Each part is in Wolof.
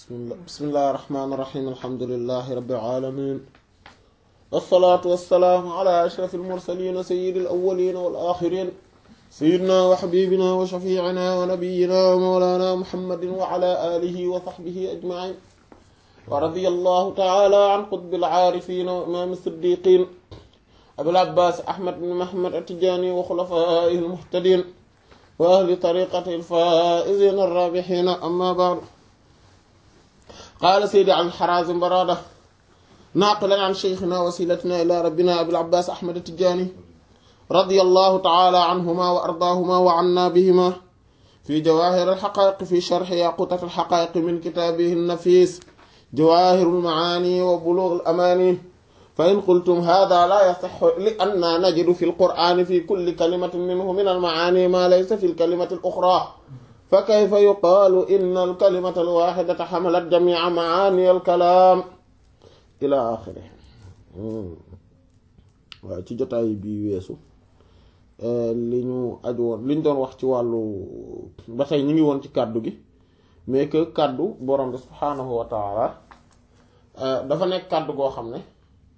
bismillah bismillahi rahmaani rahiim alhamdulillahi rabbil aalamiin wassalaatu wassalaamu ala ashrafil mursaliin sayyidil awwaliin wal aaxiriin sayyidinaa wa habiibinaa wa shafiicinaa wa nabiyyinaa wa mawlaanaa muhammadin wa ala aalihi wa sahbihi ajmaciin wa radiyallahu ta'aalaa an qutbil caarifiin wa imaami siddiiqiin abil abbaas ahmad bin muhammad at-tijaani wa xulafaa'ihil muhtadiin wa ahli tariiqatihil faa'iziina ar-raabihiin ammaa ba'd qaala seydi al-Haraazim Baraada naaqilan an sheykhinaa wasiilatinaa ilaa rabbinaa abil abbaas ahmad at-tijaani radiyallahu ta'aalaa anhumaa wa ardaahumaa wa annaa bihimaa fi jawaahir al-haqaa'iq fi sharhi yaquutat al-haqaa'iq min kitaabihi an-nafiis jawaahirul macaani wa buluugul amaani fa in qultum haadaa laa yasihhu li annaa najidu fil qur'aani fi kulli kalimatin minhu minal macaani maa laysa fil kalimati al-uxraa fa kayfa yuqaalu inna al-kalimata al-waaxidata xamalat jamiica macaani al-kalaam ilaa aaxirihi waaw ci jotaay bi weesu li ñu aju woon li ñu doon wax ci wàllu ba tey ñu ngi woon ci kàddu gi mais que kàddu borom bi subhaanahu wa taala dafa nekk kàddu goo xam ne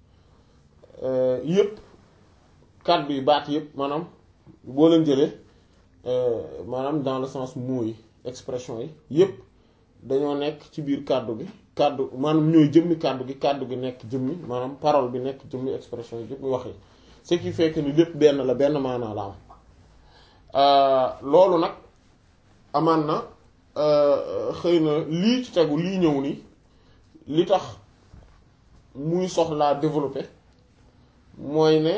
yëpp kàddu yi baat yëpp maanaam boo leen jëlee maanaam dans le sens mots yi expression yi yëpp dañoo nekk ci biir kàddu gi kàddu maanaam ñooy jëmmi kàddu gi kàddu gi nekk jëmmi maanaam parole bi nekk jëmmi expression yi yëpp wax yi ce qui fait que ni lépp benn la benn maanaa la am loolu nag amaan na xëy na lii ci tegu lii ñëw nii li tax muy soxlaa développer mooy ne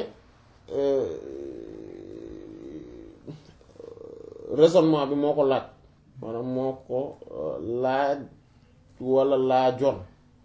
raisonnement bi moo ko laaj maanaam moo ko laaj walla laajoon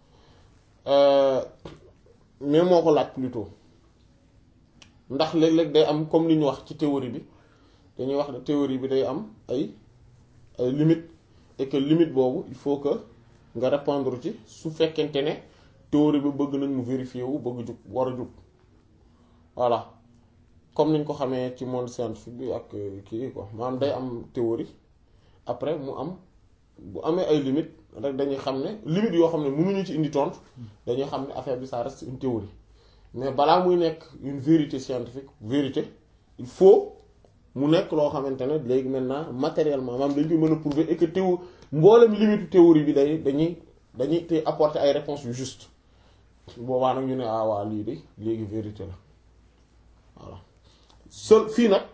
mais moo ko laaj plutôt ndax léeg-léeg day am comme li ñu wax ci théorie bi dañuy wax ne théorie bi day am ay ay limite et que limite boobu il faut que nga répondre ci su fekkente ne théorie bi bëgg nañ mu vérifier wu bëgg jug war a jug voilà comme niñ ko xamee ci monde scientifique bi ak kii quoi maanaam day am théorie après mu am bu amee ay limites rek dañuy xam ne limites yoo xam ne mënuñu ci indi tontu dañuy xam ne affaire bi ça reste une théorie mais balaa muy nekk une vérité scientifique vérité il faut mu nekk loo xamante ne léegi maintenant matériellement maanaam dañ koy mën a prouver et que théo mboolem limite théorie bi day dañuy dañuy te apporter ay réponses yu juste boobaa nag ñu ne ah waa lii de léegi vérité la voilà seul fii nag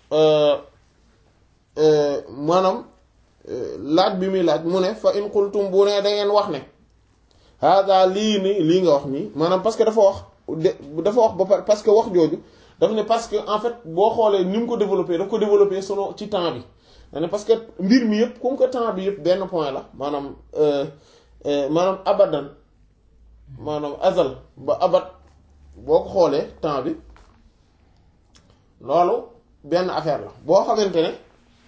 maanaam laaj bi muy laaj mu ne fa in qultum bu ne da ngeen wax ne hada lii ni lii nga wax nii maanaam parce que dafa wax dafa wax ba pare parce que wax jooju daf ne parce que en fait boo xoolee ni mu ko développé daf ko développé selon ci temps bi da ne parce que mbir mi yëpp comme que temps bi yëpp benn point la maanaam maanaam abadan maanaam azal ba abad boo ko xoolee temps bi loolu benn affaire la boo xamante ne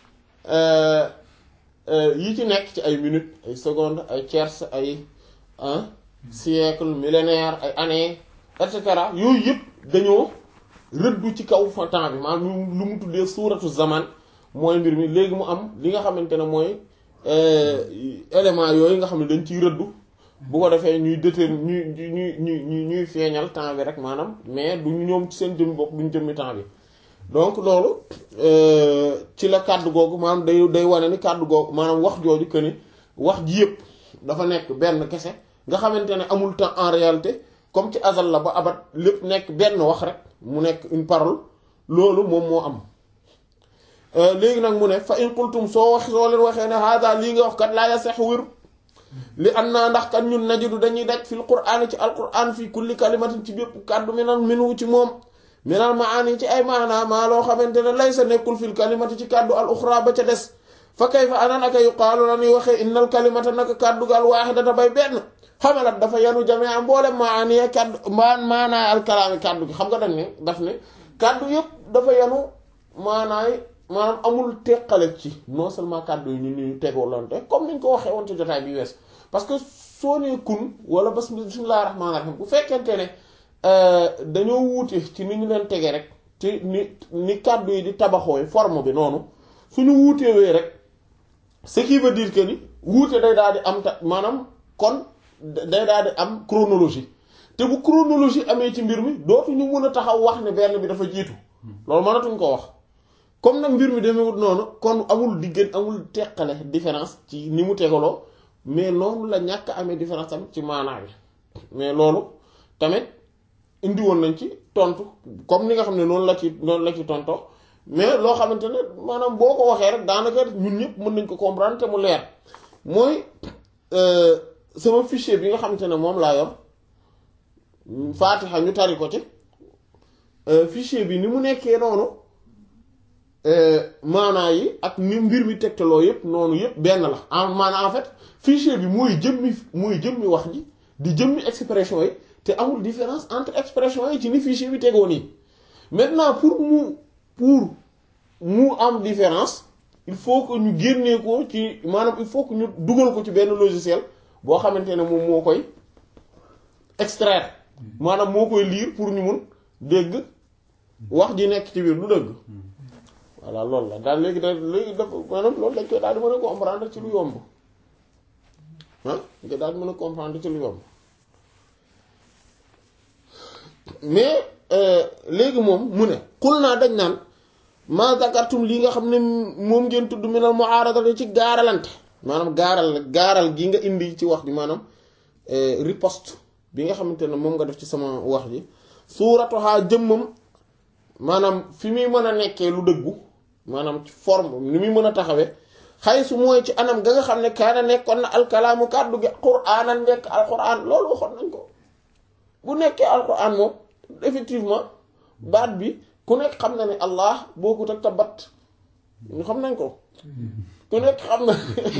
yi ci nekk ci ay minutes ay secondes ay tiers ay un siècle millénaire ay années et cetera yooyu yëpp dañoo rëddu ci kaw fa temps bi maanaam lu mu tuddee suuratu zaman mooy mbir mi léegi mu am li nga xamante ne mooy élément yooyu nga xam ne dañ ciy rëddu bu ko defee ñuy déter ñuy ñuy ñuy ñuy feeñal temps bi rek maanaam mais du ñoom ci seen jëmmi bopp duñ jëmmi temps bi donc loolu ci la kàddu googu maanaam day day wane ni kàddu googu maanaam wax jooju que ni wax ji yëpp dafa nekk benn kese nga xamante ne amul temps en réalité comme ci azal la ba abat lépp nekk benn wax rek mu nekk une parole loolu moom moo am léegi nag mu ne fa in qultum soo wax soo leen waxee ne hada lii nga wax kat laa yasex wér li an naa ndax kat ñun najidu dañuy daj fil qur'aan ci alqur'aan fii kulli kalimatin ci bépp kàddu minal minu ci moom minal maani ci ay maanaa maa loo xamante ne lay sa nekkul fil kalimati ci kàddu al uxra ba ca des fa kayfa ana naka yuqaalu la ñuy waxee innal kalimata naka kàddu ga al waaxidata bay benn xamalat dafa yanu jamee mboolem maani kàddu maan maanaay al kalaami kàddu gi xam nga dañ ne daf ne kàddu yëpp dafa yanu maanaay maanaam amul teqale ci non seulement kàddu yi ñu ñu tegoolante comme niñ ko waxee woon ci jotaay bi wees parce que soo nee kun wala bas bismillahir rahmanir rahim bu fekkente ne dañoo wuute ci ni ñu leen tegee rek ci ni ni kàddu yi di tabaxooy forme bi noonu suñu wuutewee rek ce qui veut dire que ni wuute day daal di am ta maanaam kon day daal di am chronologie te bu chronologie amee ci mbir mi dootuñu mën a taxaw wax ne benn bi dafa jiitu loolu mënatuñ ko wax comme nag mbir mi demewut noonu kon amul diggante amul teqale différence ci ni mu tegaloo mais noonu la ñàkk amee différence tamit ci maanaa bi mais loolu tamit indi woon nañ ci tontu comme ni nga xam ne noonu la ci noonu la ci tonto mais loo xamante ne maanaam boo ko waxee rek daanaka ñun ñëpp mën nañ ko comprendre te mu leer mooy sama fichier bi nga xamante ne moom laa yor Fatiha ñu tari ko ci fichier bi ni mu nekkee noonu maanaa yi ak ni mbir mi tegtaloo yëpp noonu yëpp benn la en maanaa en fait fichier bi mooy jëmmi mooy jëmmi wax ji di jëmmi expression yi te amul différence entre expression yi ci ni fichier bi tegoo nii maintenant pour mu pour mu am différence il faut que ñu génnee ko ci maanaam il faut que ñu dugal ko ci benn logiciel boo xamante ne moom moo koy extraire maanaam moo koy lire pour ñu mun dégg wax ji nekk ci biir du dëgg voilà loolu la daal léegi da léegi dafa maanaam loolu dañ koy daal di mën a comprendre ci lu yomb ah dañ koy daal di mën a comprendre ci lu yomb mais léegi moom mu ne xul naa dañ naan ma zakartum lii nga xam ne moom ngeen tudd minal mu'aradati ci gaaralante maanaam gaaral gaaral gi nga indi ci wax ji maanaam riposte bi nga xamante ne moom nga def ci sama wax ji suuratuha jëmmam maanaam fi muy mën a nekkee lu dëggu maanaam ci forme ni muy mën a taxawee xay su mooy ci anam ga nga xam ne kaana nekkoon na alkalaamu kàddu gi quraanan nekk alquran loolu waxoon nañ ko bu nekkee alquran moom effectivement baat bi ku nekk xam na ne allah bokkut ak tabat ñu xam nañ ko ku nekk xam na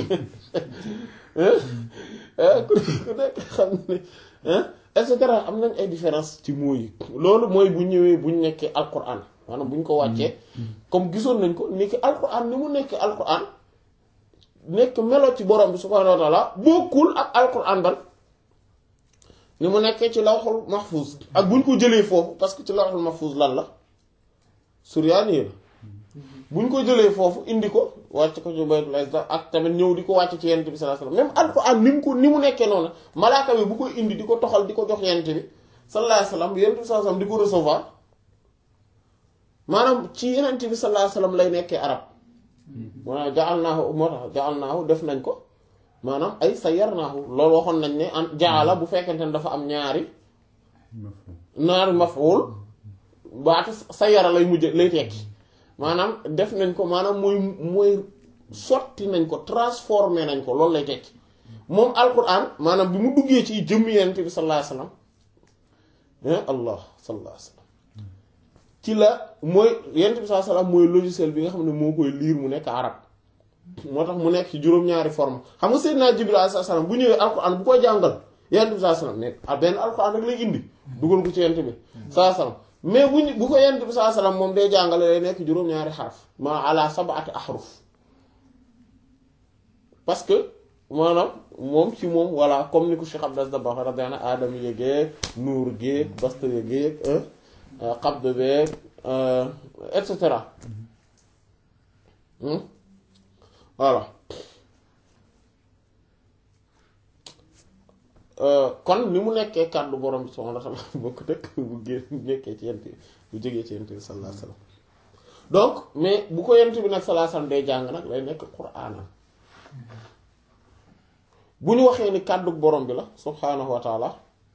ku nekk xam na ne et cetera am nañ ay différence ci mots yi loolu mooy bu ñëwee bu ñu nekkee alquran maanaam bu ñu ko wàccee comme gisoon nañ ko ni ki alquran ni mu nekkee alquran nekk melo ci borom bi subhaanahu wa taala bokkul ak alquran ban ni mu nekkee ci lawxul mahfuz ak bu ñu ko jëlee foofu parce que ci lawxul mahfuz lan la suryaani la bu ñu ko jëlee foofu indi ko wàcc ko ci baytul izza ak tamit ñëw di ko wàcc ci yent bi sallallahu alayhi wasallam même alquran ni mu ko ni mu nekkee noonu malaaka bi bu koy indi di ko toxal di ko jox yent bi sallallahu alayhi wasallam yent bi sallallahu alayhi wasallam di ko recevoir maanaam ci yent bi sallallahu alayhi wasallam lay nekkee arab maanaam ja'alnaahu moo tax ja'alnaahu def nañ ko maanaam ay sayyarnaahu loolu waxoon nañ ne an jaala bu fekkente ne dafa am ñaari ñaari maf'ul baatu sayyara lay mujj lay tekki maanaam def nañ ko maanaam mooy mooy sotti nañ ko transformé nañ ko loolu lay tekki moom alquran maanaam bi mu duggee ci jëmmi yonent bi sallallahu alayhi wasallam allah sallallahu alayhi wasallam ci la mooy yonent bi sallallahu alayhi wasallam mooy logiciel bi nga xam ne moo koy liir mu nekk arab moo tax mu nekk ci juróom-ñaari forme xam nga Seydina Jibril alayhi salaam bu ñëwee alquran bu koy jàngal yonent bi sallallahu alayhi wasallam nekk benn alquran rek lay indi dugal ko ci yonent bi sallallahu alayhi wasallam mais bu ñu bu ko yonent bi sallallahu alayhi wasallam moom day jàngale lay nekk juróom-ñaari xaraf ma ala sab'ati ahruf parce que maanaam moom ci moom voilà comme ni ko Cheikh Abdas Dabakh radiyallahu anhu aadama yégeeg nuur géeg basta yégeeg xabd beeg et cetera voilà kon ni mu nekkee kàddu borom bi subhanahu wa ta'ala bokk dëkk bu génn nekkee ci yent bu jógee ci yent bi sallallahu alayhi wasallam donc mais bu ko yent bi nag sallallahu alayhi wasallam day jàng nag lay nekk qur'aana bu ñu waxee ni kàddu borom bi la subhanahu wa ta'ala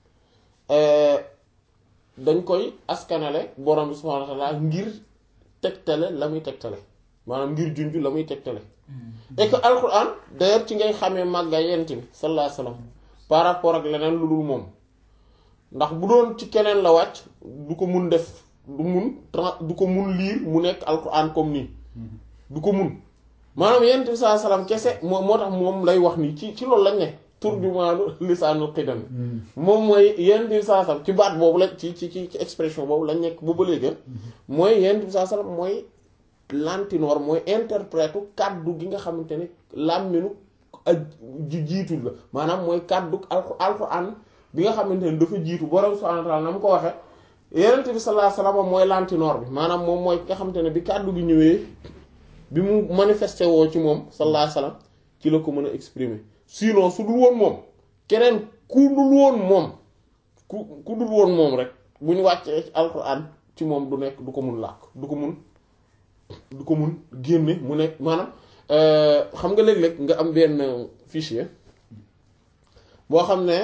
dañ koy askanale borom bi subhanahu wa ta'ala ngir tegtale la muy tegtale maanaam ngir junj la muy tegtale et que alquran d'ailleurs ci ngay xamee màgga yent bi sallallahu alayhi wasallam par rapport ak leneen lu dul moom ndax bu doon ci keneen la wàcc du ko mun def du mun du ko mun liir mu nekk alquran comme nii du ko mun maanaam yent bi saa salaam kese moo moo tax moom lay wax nii ci ci loolu lañ ne turjumaanu lisaanul xidam moom mooy yent bi saa salaam ci baat boobu la ci ci ci expression boobu lañ nekk bu ba léegi mooy yent bi saa salaam mooy lantinoor mooy interprète kàddu gi nga xamante ne làmminu ak ji jiitu la maanaam mooy kàddu alquran bi nga xamante ne dafa jiitu borom subhanahu wa ta'ala na mu ko waxe yenente bi sallallahu alayhi wasallam mooy lantinoor bi maanaam moom mooy nga xamante ne bi kàddu gi ñëwee bi mu manifesté woo ci moom sallallahu alayhi wasallam ci la ko mën a exprimer sinon su dul woon moom keneen ku dul woon moom ku ku dul woon moom rek bu ñu wàccee ci alquran ci moom du nekk du ko mun làkk du ko mun du ko mun génne mu nekk maanaam xam nga léeg-léeg nga am benn fichier boo xam ne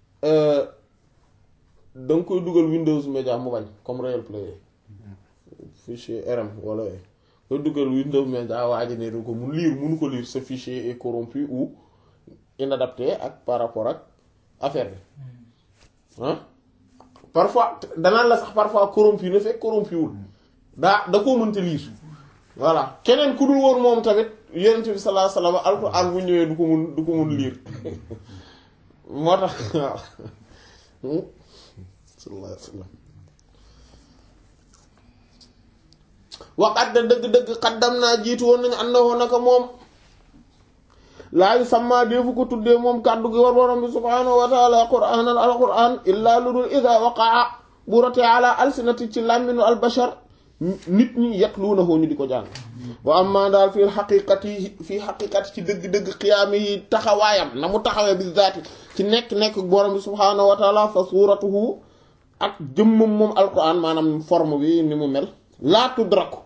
da nga koy dugal Windows Media mu bañ comme Real Player fichier RM wala koy dugal Windows Media waa ji ne du ko mun lire munu ko lire ce fichier est corrompu ou inadapté ak par rapport ak affaire bi ah parfois danaan la sax parfois corrompu na fekk corrompu wul daa da koo mënta lire voilà keneen ku dul woon moom tamit yonent bi sallallahu alayhi wasallam alxuraan bu ñëwee du ko mun du ko mun lire moo tax waaw sallallahu alayhi wasallam waqat da dëgg-dëgg xaddam naa jiitu woon nañu àndawoo naka moom laayu sàmmaa deefu ko tuddee moom kàddu gi war borom bi subhaanahu wa taala quraanan al quraan illaa lu dul ida waqaa bu rotee ala alsinati ci làmminu al bashar nit ñi yatluunahu ñu di ko jàng wa amma daal fii xaqiqati fii xaqiqati ci dëgg-dëgg xiyaami yi taxawaayam na mu taxawee bi zaati ci nekk-nekk borom bi subhaanahu wa taala fa suuratuhu ak jëmmam moom alquran maanaam forme bi ni mu mel laa tudraku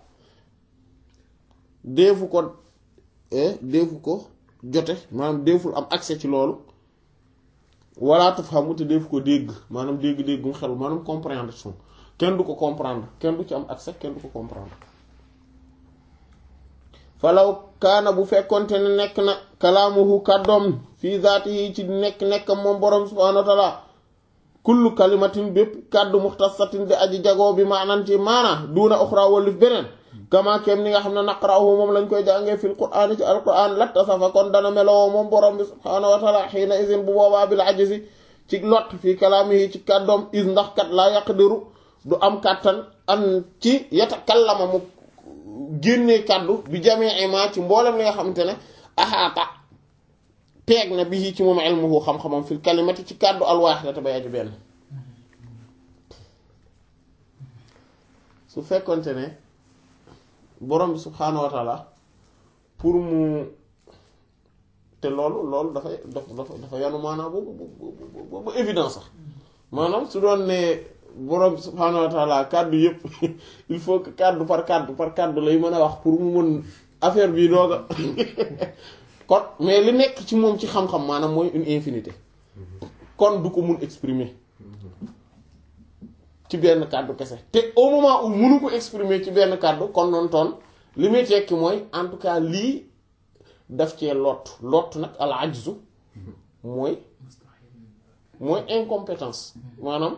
deefu ko deefu ko jote maanaam deeful am accès ci loolu wala tafhamu te deefu ko dégg maanaam dégg-déggum xel maanaam compréhension kenn du ko comprendre kenn du ci am accès kenn du ko comprendre falaw kaana bu fekkonte ne nekk na kalaamuhu kàddoom fii zaatihi ci nekk-nekk moom borom subhaanahu wa taala kullu kalimatin bépp kàddu muxtasatin di aji jagoo bi maanaan ci maana duuna uxra wallif beneen kama kem ni nga xam ne naqra'uhu moom lañ koy jàngee fil qur'aan ci alqur'aan lattasafa kon dana meloo moom borom bi subhaanahu wa taala xiina isin bu boobaa bil ajzi ci lot fii kalaamihi ci kàddoom is ndax kat laa yaqdiru du am kàttan an ci yatakallama mu génnee kàddu bi jamee ma ci mboolem li nga xamante ne axaata peeg na bi ci moom ilmuhu xam-xamam fil kalimati ci kàddu alwaaxidata bay aji benn su fekkonte ne borom bi subhaanahu wa taala pour mu te loolu loolu dafay dafa dafa yanu maanaam boobu boobu ba évidence sax maanaam su doon ne borom bi subhaanahu wa taala kàddu yëpp il faut que kàddu par kàddu par kàddu lay mën a wax pour mu mën affaire bi dooga kon mais li nekk ci moom ci xam-xam maanaam mooy une infinité kon du ko mun exprimer ci benn kàddu kese te au moment où munu ko exprimer ci benn kàddu kon noonu toon li muy tekki mooy en tout cas lii daf cee lott lott nag al ajzu mooy mooy incompétence maanaam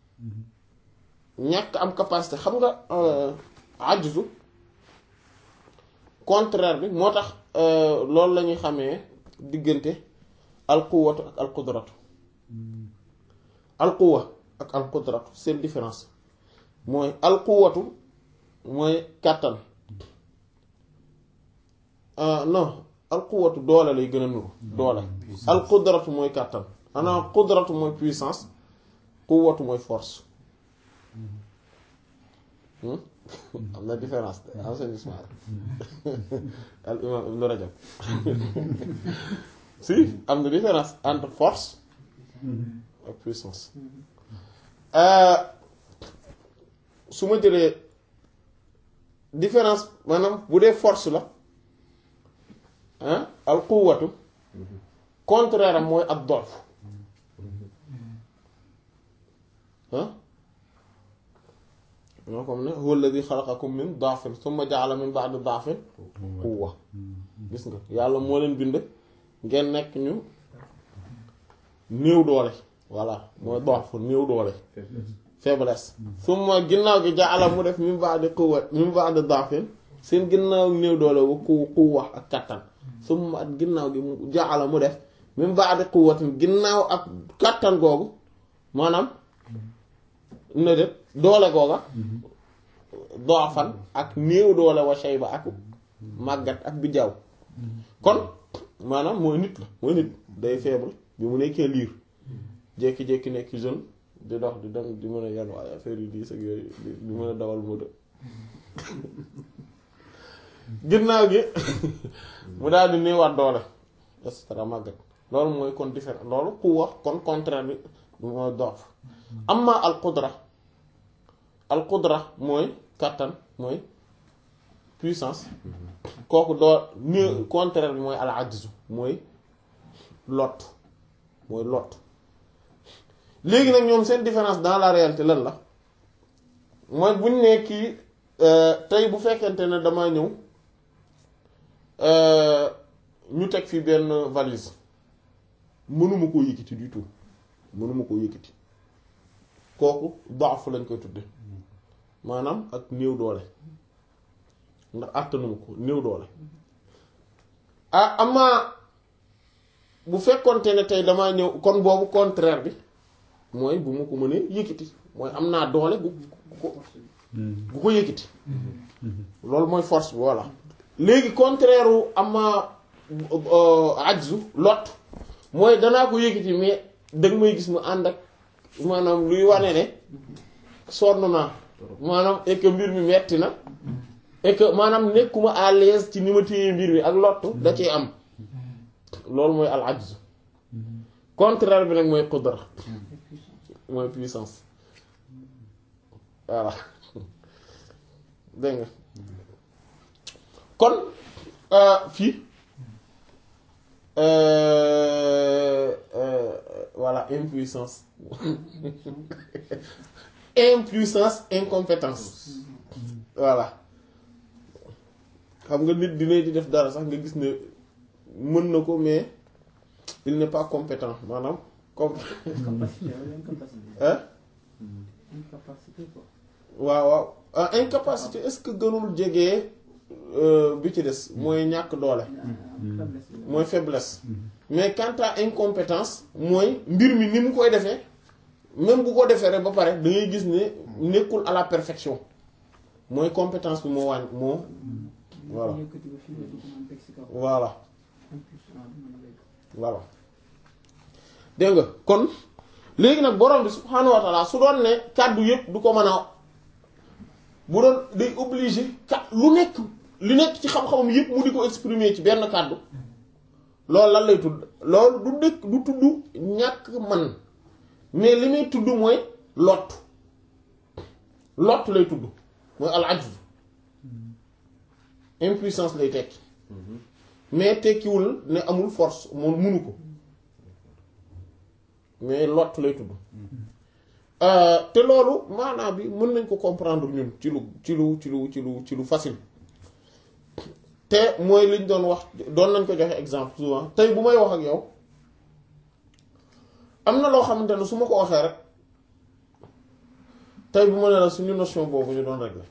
ñàkk am capacité xam nga ajzu contraire bi moo tax loolu la ñuy xamee diggante alquwatu ak alqudratu alquwa ak alqudratu seen différence mooy alquwatu mooy kàttan non alquwatu doole lay gën a nuru doole alqudratu mooy kàttan ana qudratu mooy puissance quwwatu mooy force am na différence de enseignement al imam ibn Rajab si am na différence entre force ak puissance su ma jëlee différence maanaam bu dee force la ah al quwwatu contraire am mooy ak dolf ah moo comme ne huwa alladhi khalaqakum min da'fin thumma ja'ala min ba'di da'fin quwwa gis nga yàlla moo leen bind ngeen nekk ñu néew doole voilà mooy da'f néew doole faiblesse summa ginnaaw gi ja'ala mu def min ba'di quwwa min ba'di da'fin seen ginnaaw néew doole wa ku quwwa ak kattan summa at ginnaaw gi mu ja'ala mu def min ba'di quwwatin ginnaaw ak kattan googu maanaam na de doole googa doofan ak néew doole wa shayba ak màggat ak bi jaaw kon maanaam mooy nit la mooy nit day faible bi mu nekkee liir jékki-jékki nekk jeune di dox di dem di mën a yan waaye affaire yi diis ak yooyu di mën a dawal moto ginnaaw gi mu daal di néewaat doole et cetera màggat loolu mooy kon différent loolu quwwa kon contraire bi mooy dof amma al qudra al qudra mooy kàttan mooy puissance kooku doo ni contraire bi mooy al ajzu mooy lot mooy lot léegi nag ñoom seen différence dans la réalité lan la mooy buñ ne kii tey bu fekkente ne damaa ñëw ñu teg fi benn valise mënuma koo yëkkati du tout mënuma koo yëkkati kooku daaf lañ koy tudde maanaam ak néew doole ndax àttanuma ko néew doole ah amaa bu fekkonte ne tey damaa ñëw kon boobu contraire bi mooy bu ma ko mënee yëkkati mooy am naa doole bu ko bu ko yëkkati loolu mooy force bi voilà léegi contraire u ama ajzu lot mooy danaa ko yëkkati mais danga may gis mu ànd ak maanaam luy wane ne sonn naa maanaam et que mbir mi metti na et que maanaam nekkuma à l'aise ci ni ma téye mbir mi ak lottu da ciy am loolu mooy al ajzu contraire bi nag mooy qudra mooy puissance voilà dégg nga kon fii voilà impuissance impuissance incompétence voilà xam nga nit dina di def dara sax nga gis ne mën na ko mais il n'est pas compétent maanaam comme hein waaw waaw ah incapacité est-ce que gënul jege bi ci des mooy ñàkk doole mooy faiblesse mais quant à incompétence mooy mbir mi ni mu koy defee même bu ko defee rek ba pare da ngay gis ne nekkul à la perfection mooy compétence bi moo wàññ moo voilà voilà voilà dégg nga kon léegi nag borom bi subhaanahu wa taala su doon ne kàddu yépp du ko mën a bu doon day obligé kat lu nekk li nekk ci xam-xamam yépp mu di ko exprimer ci benn kàddu loolu lan lay tudd loolu du dëkk du tudd ñàkk man mais li muy tudd mooy lott lott lay tudd mooy al ajz impuissance lay tekki mais tekkiwul ne amul force moom munu ko mais lott lay tudd te loolu maanaam bi mën nañ ko comprendre ñun ci lu ci lu ci lu ci lu ci lu facile te mooy liñ doon wax doon nañ ko joxe exemple souvent tey bu may wax ak yow am na loo xamante ne su ma ko waxee rek tey bu ma ne la suñu notion boobu ñu doon régler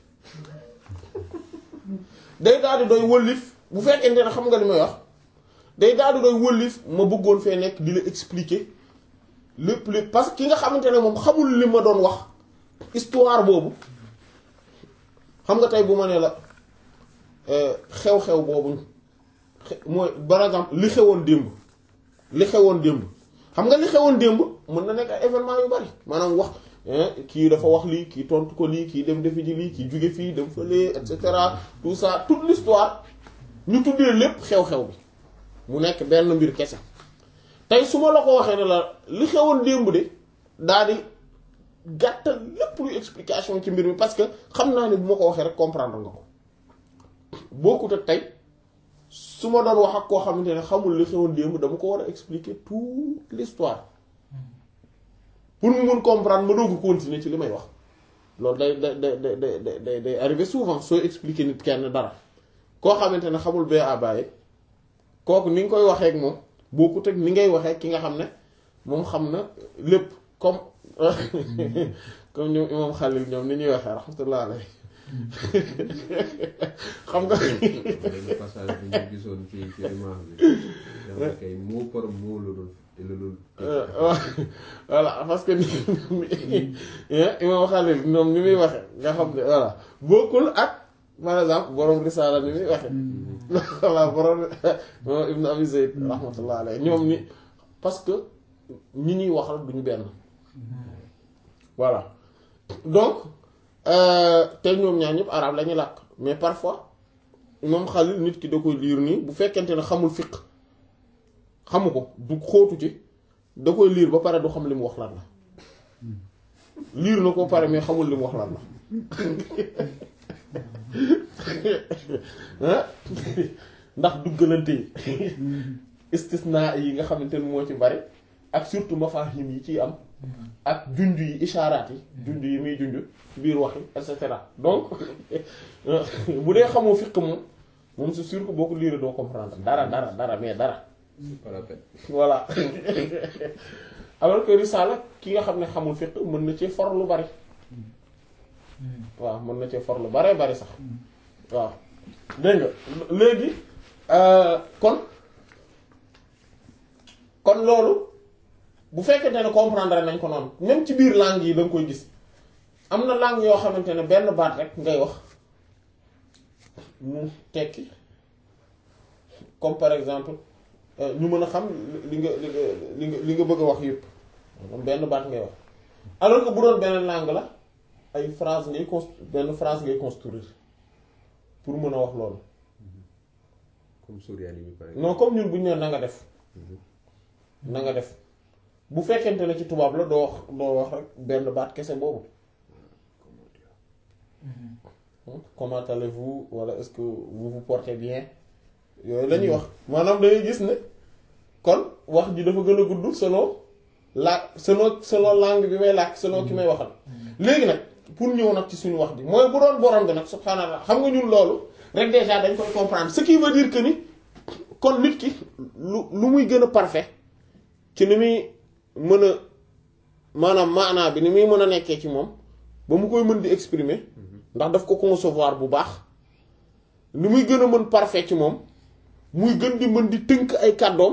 day daal di doy wëllif bu fekkente ne xam nga li may wax day daal di doy wëllif ma bëggoon fee nekk di la expliquer lépp lépp parce que ki nga xamante ne moom xamul li ma doon wax histoire boobu xam nga tey bu ma ne la xew-xew boobu mooy par exemple li xewoon démb li xewoon démb xam nga li xewoon démb mën na nekk ay événement yu bari maanaam wax kii dafa wax lii kii tontu ko lii kii dem defi ji lii kii jóge fii dem fële et cetera tout ça toute l'histoire ñu tuddee lépp xew-xew bi mu nekk benn mbir kese tey su ma la ko waxee ne la li xewoon démb de daal di gàttal lépp luy explication ci mbir mi parce que xam naa ne bu ma ko waxee rek comprendre nga ko bokkut ak tey su ma doon wax ak koo xamante ne xamul li xewoon démb dama ko war a expliquer toute l'histoire pour mu mun comprendre ma doog a continuer ci li may wax loolu day day day day day day arrivé souvent soo expliquer nit kenn dara koo xamante ne xamul bee àbbaye kooku ni nga koy waxee ak moom bokkut ak ni ngay waxee ki nga xam ne moom xam na lépp comme comme ñoom imam Xalil ñoom ni ñuy waxee rahmatullah alayhi xam nga. benn passage bi ñu gisoon ci ci imam bi. dafa kay mot par mot la doon la doon. voilà parce que ni imam Xalil ñoom ni muy waxee nga xam ne voilà bokkul ak par exemple borom risaala ni muy waxee. voilà borom moom Ibn Abi Zayd rahmatullah alayhi ñoom ni parce que ñi ñuy waxal duñu benn. voilà donc te ñoom ñaar ñëpp arabe la ñuy làkk mais parfois moom Xalil nit ki da koy liir nii bu fekkente ne xamul fiq xamu ko du xóotu ci da koy liir ba pare du xam li mu wax lan la liir na ko pare mais xamul li mu wax lan la ah ndax duggalante yi istisna yi nga xamante ni moo ci bari ak surtout mafahim yi ciy am ak junj yi ishaaraat yi junj yi muy junj ci biir wax yi et cetera donc bu dee xamoo fiq moom moom c'est sûr que boo ko liiree doo comprendre dara dara dara mais dara c'est pas la peine. voilà alors que risala ki nga xam ne xamul fiq mën na cee for lu bari waaw mën na cee for lu baree bari sax waaw dégg nga léegi kon kon loolu bu fekkente ne comprendre nañ ko noonu même ci biir langue yi da nga koy gis am na langue yoo xamante ne benn baat rek ngay wax mu tekki comme par exemple ñu mën a xam li nga li nga li nga li nga bëgg a wax yëpp moom benn baat ngay wax alors que bu doon beneen langue la ay phrase ngay cons benn phrase ngay construire pour mën a wax loolu comme Souriani bi par exemple. non comme ñun bu ñu nee na nga def na nga def bu fekkente ne ci tubaab la doo wax doo wax rek benn baat kese boobu Comment dire comment allez-vous wala est-ce que vous vous portez bien yooyu la ñuy wax maanaam dangay gis ne kon wax ji dafa gën a gudd selon la selon selon langue bi may làkk selon ki may waxal léegi nag pour ñëw nag ci suñu wax bi mooy bu doon borom bi nag subhaanallah xam nga ñun loolu rek déjà dañ koy comprendre ce qui veut dire que ni kon nit ki lu lu muy gën a parfait ci ni muy mën a maanaam maanaa bi ni muy mën a nekkee ci moom ba mu koy mën di exprimer ndax daf ko concevoir bu baax ni muy gën a mën parfait ci moom muy gën di mën di tënk ay kàddoom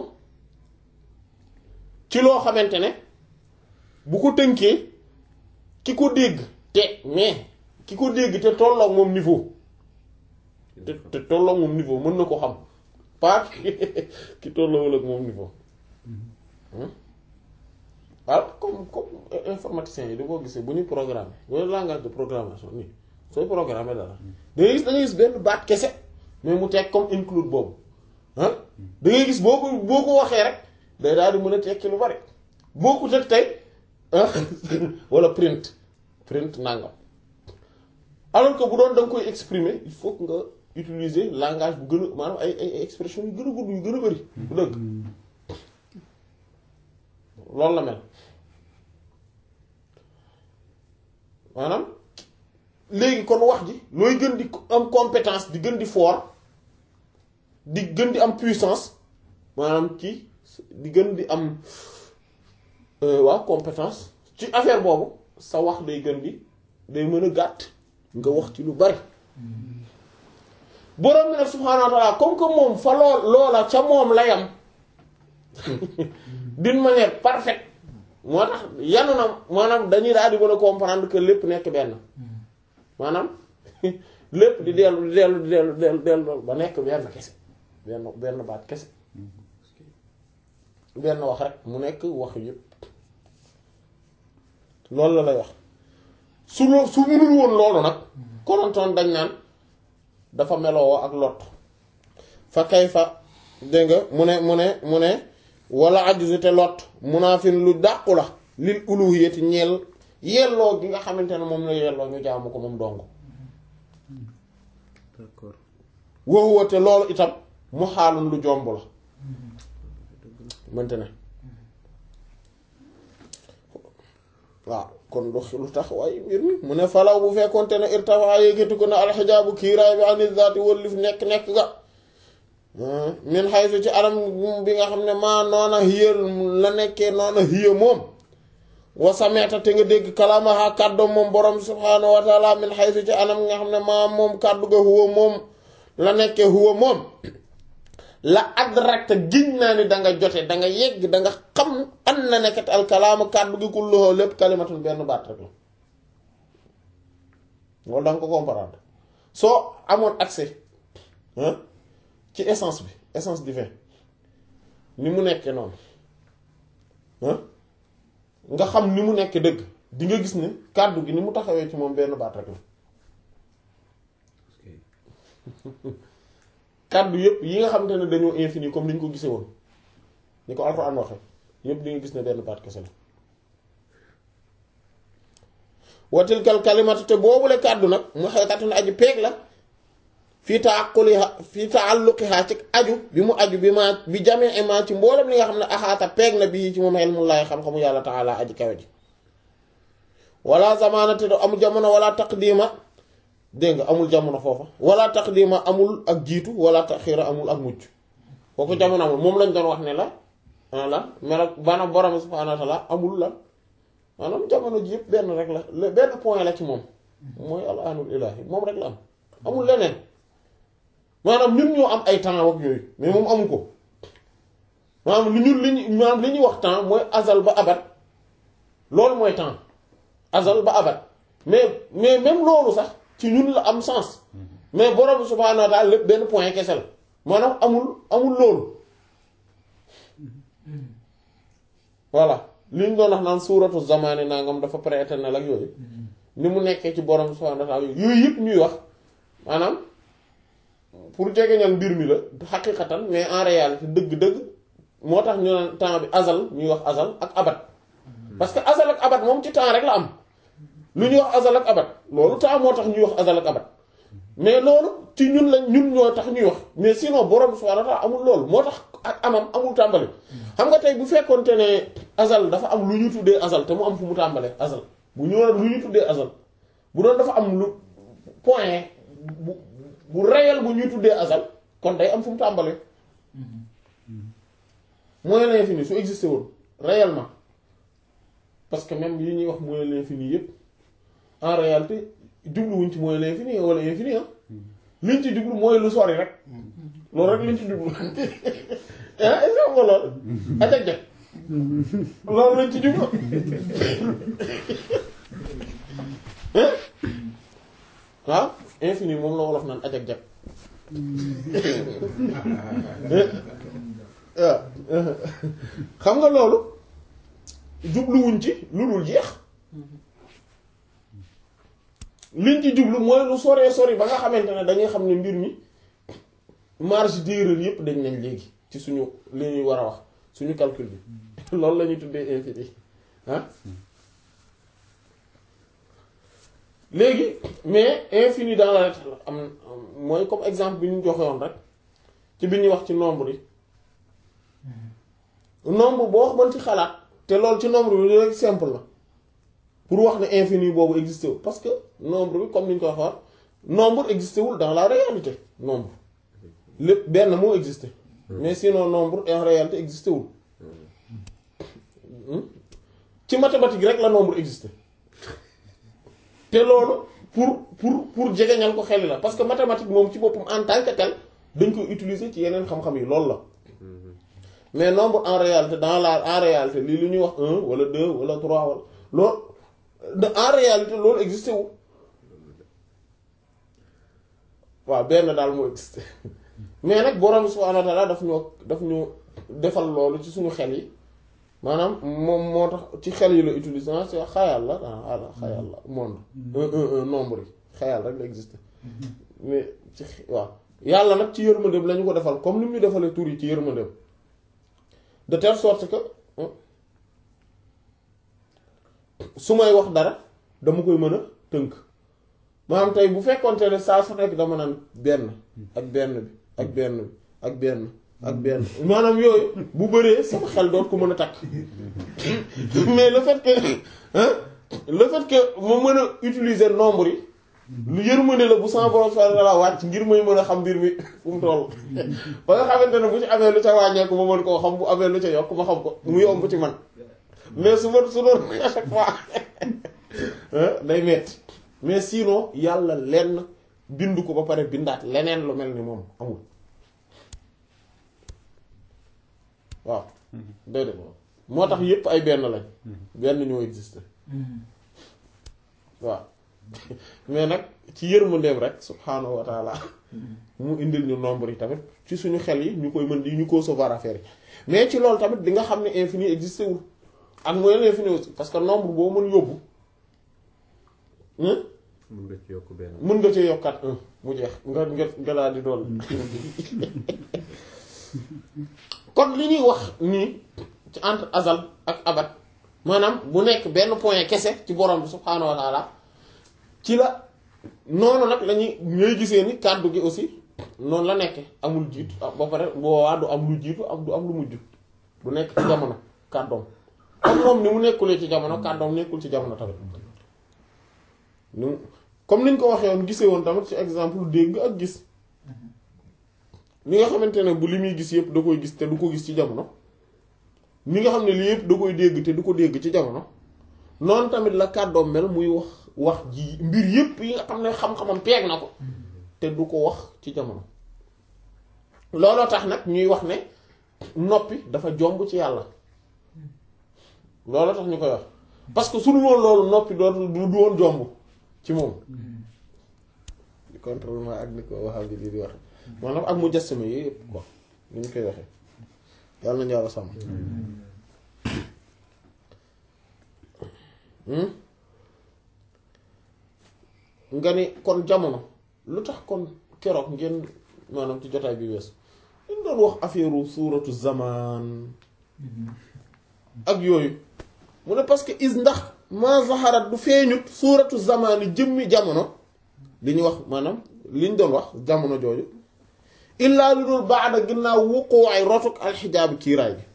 ci loo xamante ne bu ko tënkee ki ko dégg te mais ki ko dégg te tolloog moom niveau te te tolloog moom niveau mën na ko xam pas ki tolloowul ak moom niveau waaw comme comme informaticien yi da koo gisee bu ñuy programme wala langage de programmation nii sooy programmer dara da ngay gis da ngay gis benn baat kese mais mu teg comme include boobu ah da ngay gis boo ko boo ko waxee rek day daal di mën a tekki lu bari boo ko teg tey wala print print nangam alors que bu doon da nga koy exprimer il faut que nga utiliser langage bu gën a maanaam ay ay expression yu gën a gudd yu gën a bari bu dëgg loolu la mel maanaam léegi kon wax ji looy gën di am compétence di gën di fort di gën di am puissance maanaam ci di gën di am waaw compétence ci affaire boobu sa wax day gën di day mën a gàtt nga wax ci lu bari borom bi nag subhaanahu wa ta'ala comme que moom fa lool loola ca moom la yam d'une manière parfaite moo tax yanu na maanaam dañuy daal di mën a comprendre que lépp nekk benn maanaam lépp di dellu di dellu di dellu dellu dellu ba nekk benn kese benn benn baat kese benn wax rek mu nekk wax yépp loolu la lay wax su loo su munul woon loolu nag konontoon dañ naan dafa meloo ak lot fa kay fa dégg nga mu ne mu ne mu ne wala ajuse te lot munaafin lu dàqu la lil uluhiyati ñeel yelloo gi nga xamante ne moom la yelloo ñu jaamu ko moom dong d'accord woowu te loolu itam mu xaalun lu jomb la mënte ne waaw kon lu lu tax waaye mbir mi mu ne falaw bu fekkonte ne irtafa yéegati ko na alxijaabu kiiraay bi ani zaati wëllif nekk nekk ga min xaysu ci anam bi nga xam ne maa noona hiya la nekkee noona hiya moom wa sameeta te nga dégg kalaamaha kàddoom moom borom subhaanahu wa taala min xaysu ci anam nga xam ne maa moom kàddu ga huwa moom la nekkee huwa moom la adrakta giñ naa ni da nga jote da nga yegg da nga xam an na nekkat al kalaama kàddu gi kulluhu lépp kalimatun benn baat rek la loolu da nga ko comprendre soo amoon accès ci essence bi essence divin ni mu nekkee noonu nga xam ni mu nekkee dëgg di nga gis ne kàddu gi ni mu taxawee ci moom benn baat rek la kàddu yépp yi nga xamante ne dañoo infini comme ni ñu ko gisee woon ni ko alxuraan waxe yépp di nga gis ne benn baat kese la watilkal kalimatu te boobule kàddu nag mu xeetatun aji peeg la fii taaquliha fii taalluqiha ci aju bi mu aju bi ma bi jamee ma ci mboolem li nga xam ne axaata peeg na bii ci moom xel mu laay xam-xamu yàlla taala aji kawe ji wala zamaana te du amul jamono wala taqdima dégg nga amul jamono foofa wala taqdima amul ak jiitu wala taxiira amul ak mucc kooku jamono amul moom lañ doon wax ne la la melo maanaam borom subhaanahu wa taala amul la maanaam jamono ji yëpp benn rek la benn point la ci moom mooy al aanul ilaahi moom rek la am amul leneen maanaam ñun ñoo am ay temps ak yooyu mais moom amu ko maanaam li ñun li ñu maanaam li ñuy wax temps mooy azal ba abat loolu mooy temps azal ba abat mais mais même loolu sax ci ñun la am sens mais borom subhaanahu wa taala lépp benn point kese la maanaam amul amul loolu voilà li ñu doon wax naan suuratu zamaani nangam dafa prééternel ak yooyu ni mu nekkee ci borom subhaanahu wa taala yooyu yëpp ñuy wax maanaam pour jegeñal mbir mi la xaqiqatan mais en réalité dëgg-dëgg moo tax ñu naan temps bi azal ñuy wax azal ak abat parce que azal ak abat moom ci temps rek la am lu ñuy wax azal ak abat loolu temps moo tax ñuy wax azal ak abat mais loolu ci ñun lañ ñun ñoo tax ñuy wax mais sinon borom subhaanahu wa taala amul loolu moo tax ak amam amul tàmbali xam nga tey bu fekkonte ne azal dafa am lu ñu tuddee azal te mu am fu mu tàmbalee azal bu ñu lu ñu tuddee azal bu doon dafa am lu point bu bu réel bu ñuy tuddee azal kon day am fu mu tàmbalee moyen l'infini su existé woon réellement parce que même yi ñuy wax moyen l'infini yépp en réalité jubluwuñ ci moyen l'infini wala infini ah liñ ci jublu mooy lu sori rek loolu rek liñ ci jublu ah est-ce que loolu ajag jag loolu lañ ci jublu waaw infini moom la wolof naan ajag jag waaw xam nga loolu jubluwuñ ci lu dul jeex liñ ci jublu mooy lu soree sori ba nga xamante ne dañuy xam ne mbir mi marge d'erreur yépp dañ nañ léegi ci suñu li ñuy war a wax suñu calcul bi loolu la ñuy tuddee infini ah léegi mais infini dans la lettre am mooy comme exemple bi ñu joxe woon rek ci bi ñuy wax ci nombre yi nombre boo wax mën ci xalaat te loolu ci nombre bi rek simple la pour wax ne infini boobu existé wul parce que nombre bi comme ni ñu ko waxoon nombre existé wul dans la réalité nombre lépp benn moo existé mais sinon nombre en réalité existé wul ci mathématique rek la nombre existé te loolu pour pour pour jegeñal ko xel la parce que mathématique moom ci boppam en tant que tel dañ koy utiliser ci yeneen xam-xam yi loolu la mais nombre en réalité dans la en réalité lii lu ñuy wax un wala deux wala trois wala loolu en réalité loolu existé wu waaw benn daal moo existé mais nag borom subhaanahu wa ta'aala daf ñoo daf ñu defal loolu ci suñu xel yi maanaam moom moo tax ci xel yi la utilisé ah c'est xayal la ah xayal la monde un un un nombre yi xayal rek la existé mais ci waaw yàlla nag ci yërmandeem la ñu ko defal comme ni mu ñu defalee tur yi ci yërmandeem de telle sorte que su may wax dara dama koy mën a tënk maanaam tey bu fekkoonte ne saa su nekk dama naan benn ak benn bi ak benn bi ak benn ak benn maanaam yooyu bu bëree sama xel doot ko mën a takk mais le fait que le fait que ma mën a utiliser nombre yi lu yërmande la bu sama borom subhanahu wa ta'ala wàcc ngir may mën a xam mbir mi fu mu toll ba nga xamante ne bu ci amee lu ca wàññeeku ma mën koo xam bu amee lu ca yokk ma xam ko mu yomb ci man mais su ma su doon à chaque fois day metti mais sinon yàlla lenn bindu ko ba pare bindaat leneen lu mel ni moom amul waaw déedéet moo tax yépp ay benn lañ benn ñoo existé waaw mais nag ci yërmandeem rek subhaanahu wa taala mu indil ñu nombre yi tamit ci suñu xel yi ñu koy mën di ñu concevoir affaire yi mais ci loolu tamit di nga xam ne infini existé wul ak mooy l'infini aussi parce que nombre boo mën yóbbu mën nga ci yokk benn. mën nga cee yokkaat un mu jeex nga nga nga daal di doon kon li ñuy wax nii ci entre azal ak abad maanaam bu nekk benn point kese ci borom bi subhaanahu wa taala ci la noonu nag lañuy ñooy gisee ni kàddu gi aussi noonu la nekke amul jiitu ba pare boobaa du am lu jiitu ak du am lu mujj du nekk ci jamono kàddoom comme moom ni mu nekkulee ci jamono kàddoom nekkul ci jamono tamit ni comme niñ ko waxee woon gisee woon tamit ci exemple dégg ak gis ni nga xamante ne bu li muy gis yëpp da koy gis te du ko gis ci jamono ni nga xam ne lii yëpp da koy dégg te du ko dégg ci jamono noonu tamit la kàddoom mel muy wax wax ji mbir yëpp yi nga xam ne xam-xamam peeg na ko te du ko wax ci jamono looloo tax nag ñuy wax ne noppi dafa jomb ci yàlla looloo tax ñu koy wax parce que su dul woon loolu noppi dootul du du woon jomb ci moom di contrôlement ak ni ko waxal bi di di wax maanaam ak mu jassame yi yëpp quoi ni ñu koy waxee yàlla nañu yàlla sàmm nga ni kon jamono lu tax kon keroog ngeen maanaam ci jotaay bi wees ñu doon wax affaire suuratu zaman ak yooyu mu ne parce que is ndax ma zaharat du feeñut suuratu zamani jëmmi jamono li ñu wax maanaam li ñu doon wax jamono jooju illaa lu dul baada ginnaaw wuqoo ay rotuk alxijaabi kiiraay gi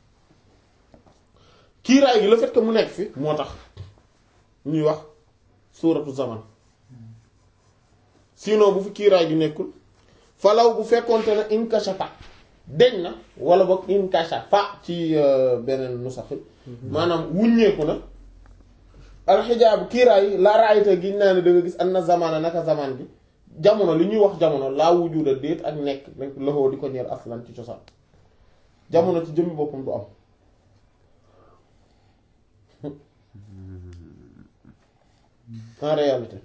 kiiraay gi le fait que mu nekk fi moo tax ñuy wax suuratu zaman sinon bu fi kiiraay gi nekkul falaw bu fekkonte ne inkashafa deñ na wala boog inkashafa ci beneen nusax maanaam wuññeeku na alxijaabu kiiraay la raayta gi naa ne da nga gis an na zamana naka zaman gi jamono li ñuy wax jamono laa wujuda déet ak nekk nekk loxoo di ko ñeer aslan ci cosaan jamono ci jëmmi boppam du am en réalité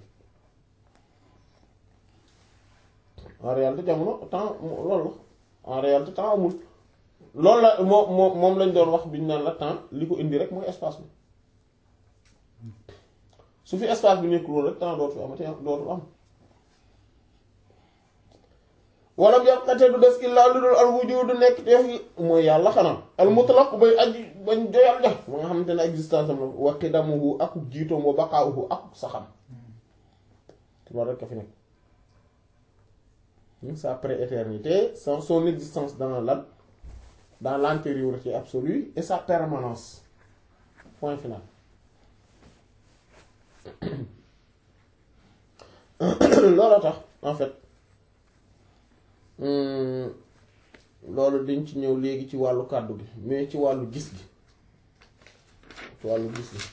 en réalité jamono temps loolu la en réalité temps amul loolu la moo moo moom lañ doon wax bi ñu naan la temps li ko indi rek mooy espace bi su fi espace bi nekkul woon rek temps dootu fi amati dootu am wala bi te du des illaa lu dul al wujudu nekk teef yi mooy yàlla xanaa al mutlaq bay aji bañ joyal ja ma nga xamante ne existence am la wa qidamuhu akuk jiitoom wa baqaa'uhu akuk saxam loolu rek a fi nekk sa prééternité son son existence dans la dans l'antériorité absolue et sa permanence point final loolu tax en fait loolu dañ ci ñëw léegi ci wàllu kàddu gi mais ci wàllu gis gi ci wàllu gis gi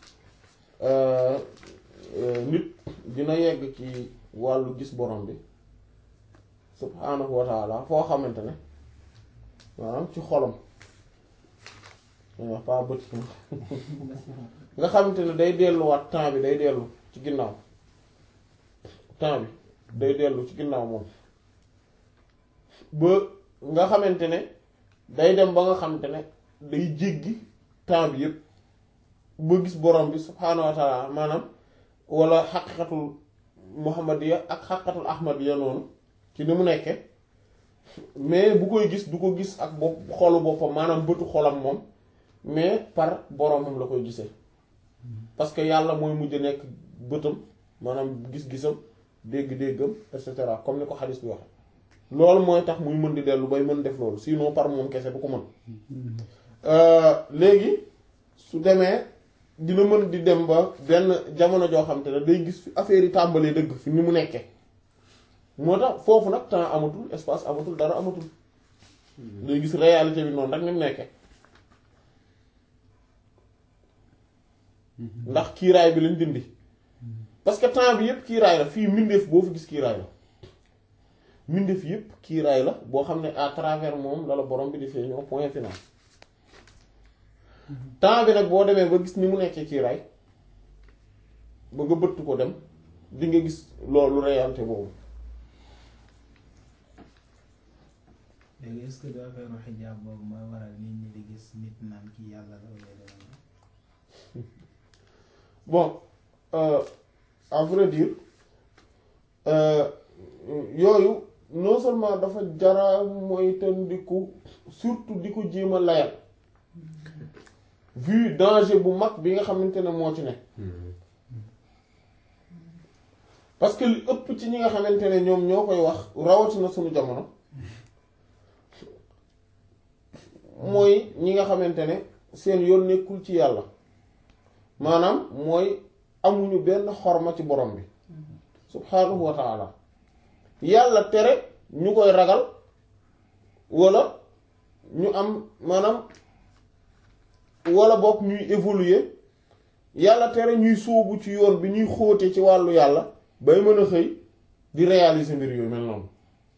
nit dina yegg ci wàllu gis borom bi subhaanahu wa taala foo xamante ne maanaam ci xolam wax pas bët nga xamante ne day delluwaat temps bi day dellu ci ginnaaw temps bi day dellu ci ginnaaw moom ba nga xamante ne day dem ba nga xamante ne day jéggi temps bi yépp ba gis borom bi subhaanahu wa taala maanaam wala xaqiqatul muhammadiya ak xaqiqatul ahmadiya noonu ci ni mu nekke mais bu koy gis du ko gis ak bopp xolu boppam maanaam bëtu xolam moom mais par boromam la koy gisee parce que yàlla mooy mujj nekk bëtam maanaam gis-gisam dégg-déggam et cetera comme ni ko xadis bi waxe loolu mooy tax muy mën di dellu bay mën def loolu sinon par moom kese du ko mën léegi su demee dina mën di dem ba benn jamono joo xam te ne day gis fi affaire yi tàmbalee dëgg fi ni mu nekkee moo tax foofu nag temps amatul espace amatul dara amatul day gis réalité bi noonu rek ni mu nekkee ndax kiiraay bi lañ dindi parce que temps bi yépp kiiraay la fii mbindeef boo fi gis kiiraay la mbindeef yépp kiiraay la boo xam ne à travers moom la la borom bi di feeñoo point final temps bi nag boo demee ba gis ni mu nekkee kiiraay ba nga bëtt ko dem di nga gis loolu réalité boobu léegi est-ce que du affaire xijaab boobu mooy waral nit ñi di gis nit naan kii yàlla la wala leneen bon euh, à vrai dire euh, yooyu non seulement dafa jara mooy ten di ko surtout di ko jéem a layal vu danger bu mag bi nga xamante ne moo ci ne parce que li ëpp ci ñi nga xamante ne ñoom ñoo koy wax rawatina suñu jamono mooy ñi nga xamante ne seen yoon nekkul ci yàlla maanaam mooy amuñu benn xorma ci borom bi subhaanahu wa taala yàlla tere ñu koy ragal wala ñu am maanaam wala bokk ñuy évoluer yàlla tere ñuy sóobu ci yoon bi ñuy xóote ci wàllu yàlla bay mën a xëy di réaliser mbir yooyu mel noonu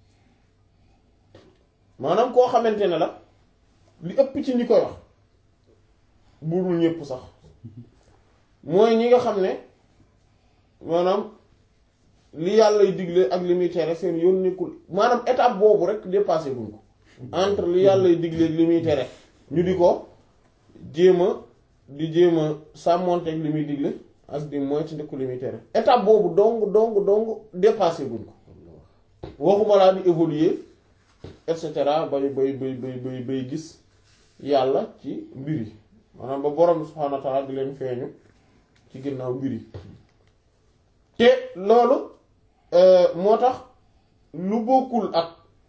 maanaam koo xamante ne la li ëpp ci ñi koy wax burul ñépp sax mooy ñi nga xam ne maanaam li yàlla digle ak li muy tere seen yoon nekkul maanaam étape boobu rek dépassé guñ ko entre li yàlla digle ak li muy tere ñu di ko jéem a di jéem a sàmmonteeg li muy digle ak di moytu ndekku li muy tere étape boobu dong dong dong dépassé guñ ko waxuma laa di évoluer et cetera bay bay bay bay bay bay gis yàlla ci mbir yi maanaam ba borom subhaanahu wa ta'ala di leen feeñu ci ginnaaw mbir yi te loolu moo tax lu bokkul ak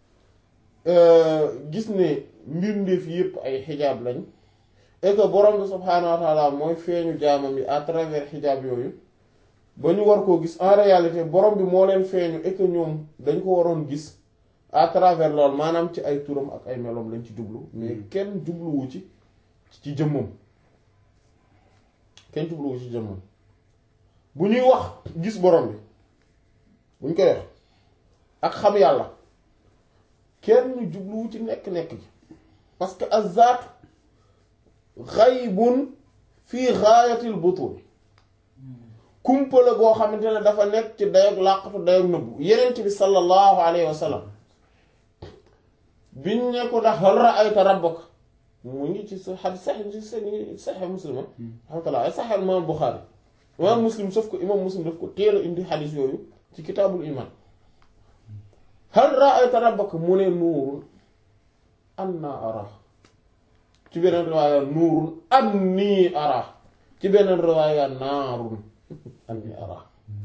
gis ne mbir ndéef yépp ay xijaab lañ et que borom bi subhaanahu wa ta'ala mooy feeñu jaamam yi à travers xijaab yooyu ba ñu war koo gis en réalité borom bi moo leen feeñu et que ñoom dañ ko waroon gis à travers loolu maanaam ci ay turam ak ay meloom lañ ci jublu mais kenn jubluwu ci ci jëmmam kenn jubluwu ci jëmmam bu ñuy wax gis borom bi bu ñu koy wax ak xam yàlla kenn jubluwu ci nekk-nekk ji parce que azzaat xaybun fii gaayatil butun kumpa la goo xamante ne dafa nekk ci dayog làqatu dayog nëbbu yenent bi sallallahu alayhi wa sallam biñ ne ko ndax hal ra'ayta rabbaka mu ngi ci sa xadis sax ci seen saxe muslima alhamdulilah ay saxe imaam Buxaari imaam muslim sauf ko imaam muslim daf ko teel a indi xadis yooyu ci kitaabul iman hal ra'ayta rabbaka mu ne nuurun anna ara ci beneen riwaaya nuurun anni ara ci beneen riwaaya naarun anni ara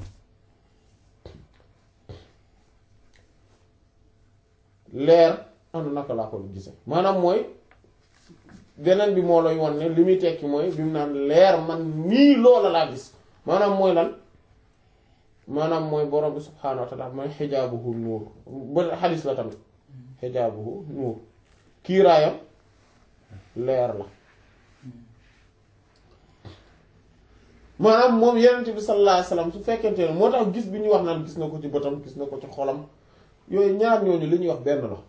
leer anu naka laa ko gise maanaam mooy beneen bi moo lay won ne li muy tekki mooy bi mu naan leer man nii loola laa gis maanaam mooy lan maanaam mooy borom bi subhaanahu wa taala mooy xijaabuhu nuur ba xadis la tamit xijaabuhu nuur kiiraayam leer la maanaam moom yenent bi sallallahu alayhi wasallam su fekkente ne moo tax gis bi ñuy wax naan gis na ko ci bëtam gis na ko ci xolam yooyu ñaar ñooñu li ñuy wax benn la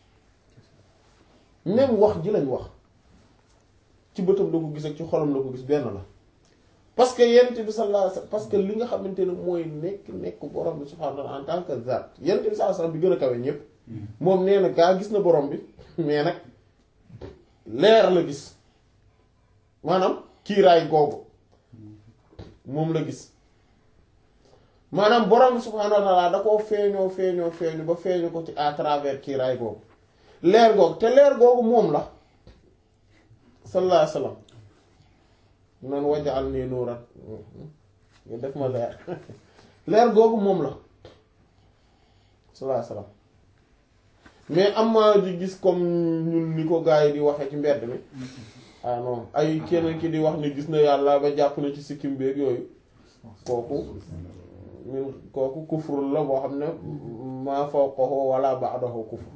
même wax ji lañ wax ci bëtam la ko gis ak ci xolam la ko gis benn la parce que yenent bi sallallahu alayhi wasallam parce que li nga xamante ne mooy nekk nekk borom bi subhaanahu wa ta'ala en tant que zat yenent bi sallallahu alayhi wasallam bi gën a kawe ñëpp moom nee na gaa gis na borom bi mais nag leer la gis maanaam kiiraay googu moom la gis maanaam borom bi subhaanahu wa ta'ala da koo feeñoo feeñoo feeñu ba feeñu ko ci à travers kiiraay googu leer googu te leer googu moom la sallallahu alayhi wasallam noonu wajal nii nuuran nga def ma leer leer googu moom la sallallahu alayhi wasallam mais am ma di gis comme ñun ni ko gars yi di waxee ci mbedd mi ah non ay keneen ki di wax ni gis na yàlla ba jàpp na ci sikkim beeg yooyu kooku ñun kooku kufrul la boo xam ne maa fawqahu wala ba'dahu kufr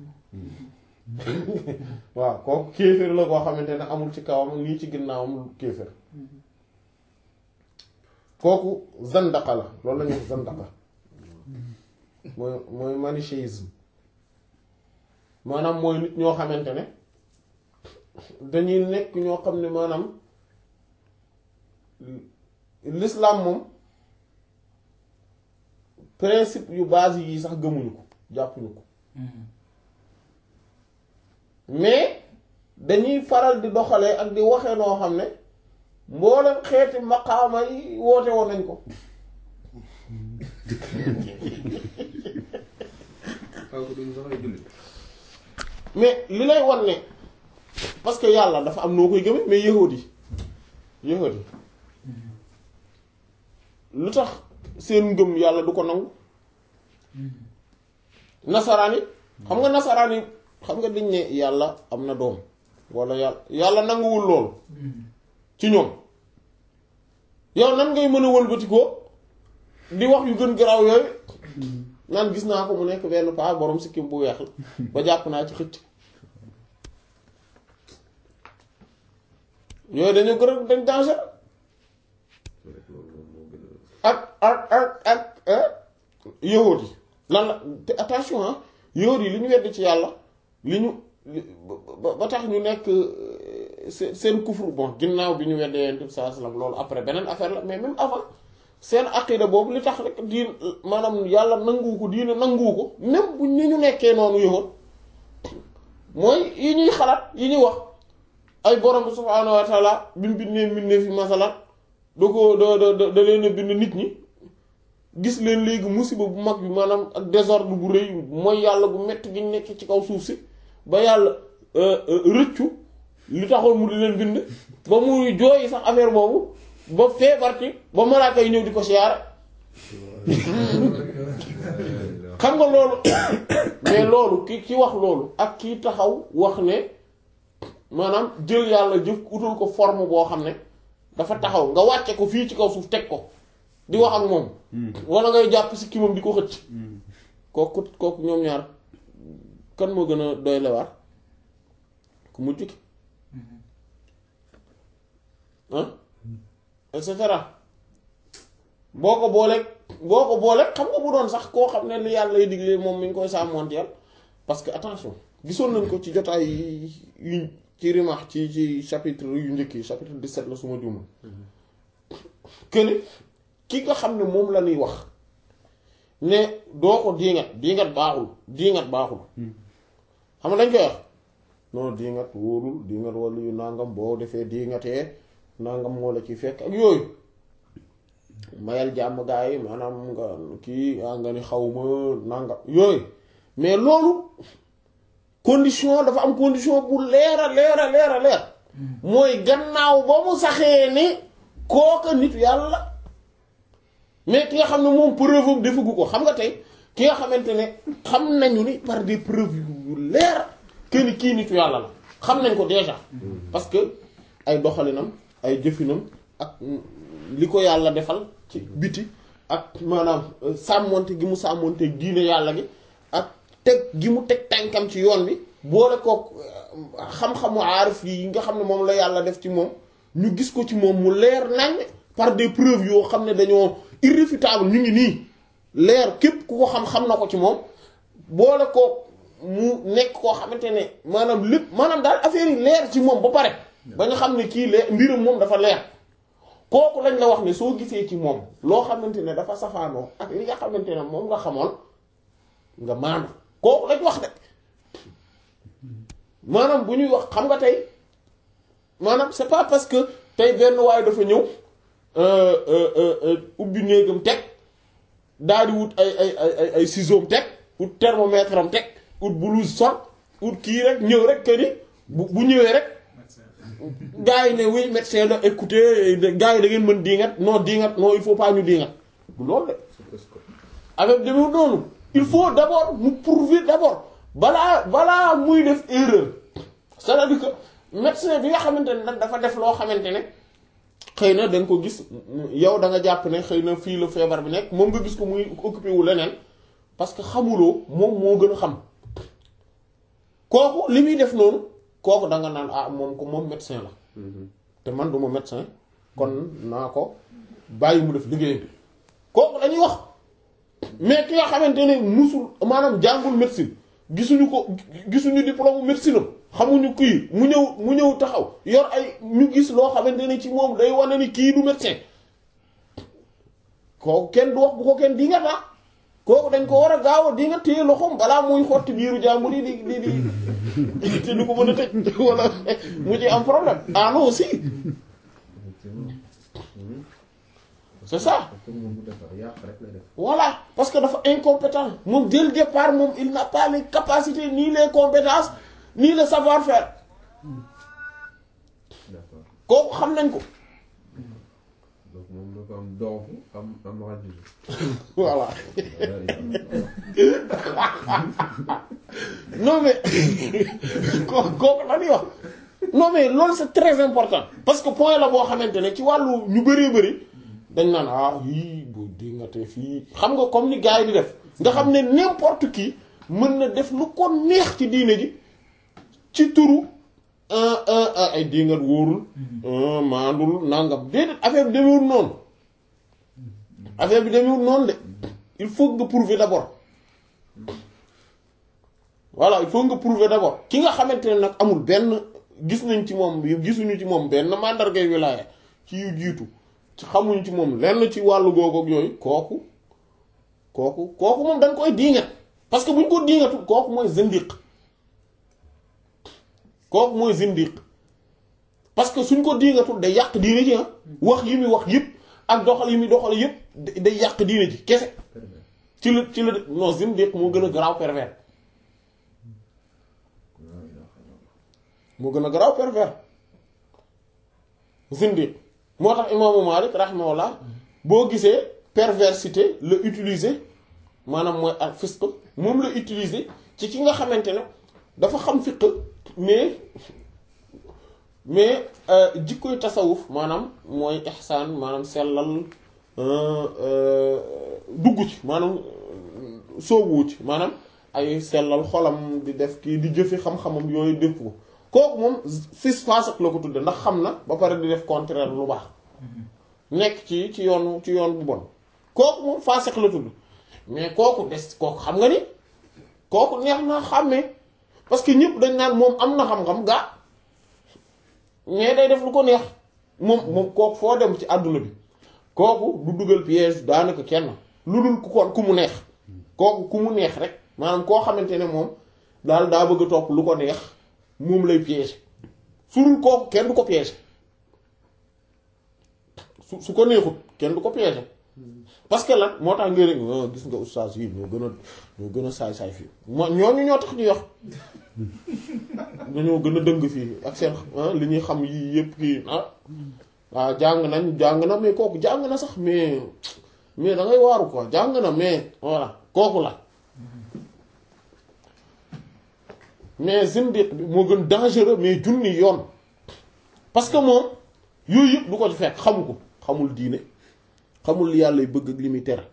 waaw kooku kéefër la boo xamante ne amul ci kawam nii ci ginnaawam kéefër kooku zandaqa la loolu la ñuy wax zandaqa mooy mooy manichéisme maanaam mooy nit ñoo xamante ne dañuy nekk ñoo xam ne maanaam l'islam moom principe yu base yi sax gëmuñu ko jàppuñu ko mais dañuy faral di doxalee ak di waxee noo xam ne mboolem xeeti maqaama yi woote woon nañ ko kooku duñ sax ay jullit mais li lay wan ne parce que yàlla dafa am noo koy gëme mais yahuud yi yahuud yi lu tax seen ngëm yàlla du ko nangu nasaraan yi xam nga nasaraan yi xam nga dañ ne yàlla am na doom wala yàlla yàlla nanguwul loolu ci ñoom yow nan ngay mën a wëlbatikoo di wax yu gën garaaw yooyu naan gis naa ko mu nekk benn paa borom sikkim bu weex la ba jàpp naa ci xëcc yooyu dañoo gën a dañ danger rek loolu moom moo gën ak ak ak ak ah yahud yi lan la te attention ah yahud yi li ñu wedd ci yàlla li ñu li- ba ba tax ñu nekk euh, seen seen kufru bon ginnaaw bi ñu weddee yonent bi sallallahu alayhi wasallam loolu après beneen affaire la mais même avant seen aqida boobu li tax rek diin maanaam yàlla nanguwu ko diine nanguwu ko même bu ni ñu nekkee noonu yahud mooy yi ñuy xalaat yi ñuy wax ay borom bi subhaanahu wa taala bi mu bindee mbindee fi masalan da ko da da da da leen a bind nit ñi gis leen léegi musiba bu mag bi maanaam ak désordre bu rëy mooy yàlla bu metti gi ñu nekk ci kaw suuf si ba yàlla rëccu li taxoon mu di leen bind ba muy jooyi sax affaire boobu ba feebar ci ba malaaka yi ñëw di ko siyaare xam nga loolu mais loolu ki ki wax loolu ak kii taxaw wax ne maanaam jël yàlla jëf utul ko forme boo xam ne dafa taxaw nga wàcce ko fii ci kaw suuf teg ko di wax ak moom wala ngay jàpp si kii moom di ko xëcc kooku kooku ñoom ñaar kan moo gën a doy lewaar ku mujj ki ah et cetera boo ko booleeg boo ko booleeg xam nga bu doon sax koo xam ne li yàlla lay digle moom mi ngi koy sàmmoonteel parce que attention gisoon nañ ko ci jotaay yu ci rimax ci ci chapitre yu njëkk yi chapitre 17 la suma juumul que ni ki nga xam ne moom la ñuy wax ne doo ko diingat diingat baaxul diingat baaxul xam nga dañ koy wax non diingat wóorul diingat wala yu nangam boo defee diingatee nangam moo la ci fekk ak yooyu mayal jàmm gaa yi maanaam nga kii ah nga ni xawma nangam yooyu mais loolu condition dafa am condition bu leer a leer a leer a leer mooy gannaaw ba mu saxee ni kooka nit yàlla mais ki nga xam ne moom preuve am defagu ko xam nga tey ki nga xamante ne xam nañu ni par des preuves yu leer que ni kii nitu yàlla la xam nañ ko déjà parce que ay doxalinam ay jëfinam ak li ko yàlla defal ci biti ak maanaam sàmmonte gi mu sàmmonte diine yàlla gi ak teg gi mu teg tànkam ci yoon bi boole kook xam-xamu aarif yi nga xam ne moom la yàlla def ci moom ñu gis ko ci moom mu leer nañ par des preuves yoo xam ne dañoo irréfutable ñu ngi nii leer képp ku ko xam-xam na ko ci moom boole kook mu nekk koo xamante ne maanaam lépp maanaam daal affaire yi leer ci moom ba pare ba nga xam ne kii leer mbiram moom dafa leer kooku lañ la wax ne soo gisee ci moom loo xamante ne dafa safaanoo ak li nga xamante ne moom nga xamoon nga maandu kooku lañ wax de maanaam bu ñuy wax xam nga tey maanaam c'est pas parce que tey benn waaye dafa ñëw ubbi néegam teg daal di wut ay ay ay ay ciseaux teg ut thermomètre am teg ut blouse sol ut kii rek ñëw rek que ni bu bu ñëwee rek gars yi ne oui médecin la écoutez gars yi da ngeen mën diingat non diingat non il faut pas ñu diingat du loolu de avec demee noonu il faut d'abord mu prouver d'abord balaa balaa muy def erreur c'est-à-dire que médecin bi nga xamante ne nag dafa def loo xamante ne xëy na da nga ko gis yow da nga jàpp ne xëy na fii la feebar bi nekk moom nga gis ko muy occupé wu leneen parce que xamuloo moom moo gën a xam kooku li muy def noonu kooku da nga naan ah moom ko moom médecin la te man du ma médecin kon naa ko bàyyi mu def liggéeyam kooku dañuy wax mais ki nga xamante ne musul maanaam jàngul médecine gisuñu ko gisuñu diplôme médecine am xamuñu kii mu ñëw mu ñëw taxaw yor ay ñu gis loo xamante ne ci moom day wane ni kii du médecin kooku kenn du wax bu ko kenn di nga taa kooku dañ ko war a gaaw a di nga téye loxoom balaa muy xotti biiru jàmbur yi di di di te du ko mën a tëj wala mu ci am problème ah non aussi c'est ça pour moom mu defar yàq rek lay def. voilà parce que dafa incompétent moom dès le départ moom il n'a pas les capacités ni les compétences ni le savoir-faire d'accord kooku xam nañ ko donc moom dafa am doofu am am rajo. voilà non mais kooku kooku la ñuy wax non mais loolu c'est très important parce que point la boo xamante ne ci wàllu ñu bëree bëri dañ naan ah yii bu dingatee fii xam nga comme ni gars yi di def nga xam ne n'importe qui mën na def lu ko neex ci diine ji ci turu un un un ay dingat wóorul un maandul nangam déedéet affaire bi demewul noonu affaire bi demewul noonu de il faut nga prouver d'abord voilà il faut nga prouver d'abord ki nga xamante ne nag amul benn gis nañ ci moom gisuñu ci moom benn mandargay wilaaya ci yu jiitu ci xamuñ ci moom lenn ci wàllu googu ak yooyu kooku kooku kooku moom dañ koy diingat parce que buñ ko diingatul kooku mooy zindiq kooku mooy zindiq parce que suñ ko diingatul day yàq diine ji ah wax yi muy wax yëpp ak doxal yi muy doxal yëpp day yàq diine ji kese ci la ci la non zindiq moo gën a garaaw pervers moo gën a garaaw pervers zindiq moo tax imaamu Malik rahimahullah boo gisee perversité la utiliser maanaam mooy ak fisq moom la utiliser ci ki nga xamante ne dafa xam fiq mais mais jikkoy tasawuf maanaam mooy ihsaan maanaam sellal dugg ci maanaam soobu ci maanaam ay sellal xolam di def kii di jëfe xam-xamam yooyu def ko kooku moom fis fasak la ko tudde ndax xam na ba pare di def contraire lu baax nekk ci ci yoon ci yoon bu bon kooku moom fasak la tudd mais kooku des kooku xam nga ni kooku neex na xàmmee parce que ñëpp dañ naan moom am na xam-xam gaa mais day def lu ko neex moom moom kooku foo dem ci àdduna bi kooku du dugal piège daanaka kenn lu dul ku ko ku mu neex kooku ku mu neex rek maanaam koo xamante ne moom daal daa bëgg a topp lu ko neex moom lay piège su dul kooku kenn du ko piège su su ko neexut kenn du ko piège parce que lan moo tax nga rek gis nga oustaz yi ñoo gën a ñoo gën a saay-saay fii moo ñooñu ñoo tax ñuy wax dañoo gën a dëng fii ak seen li ñuy xam yii yëpp kii ah waaw jàng nañ jàng na mais kooku jàng na sax mais mais da ngay waaru quoi jàng na mais voilà kooku la mais zindiq bi moo gën dangereux mais junni yoon parce que moom yooyu yëpp du ko ci fekk xamu ko xamul diine xamul li yàlla bëgg ak li muy tere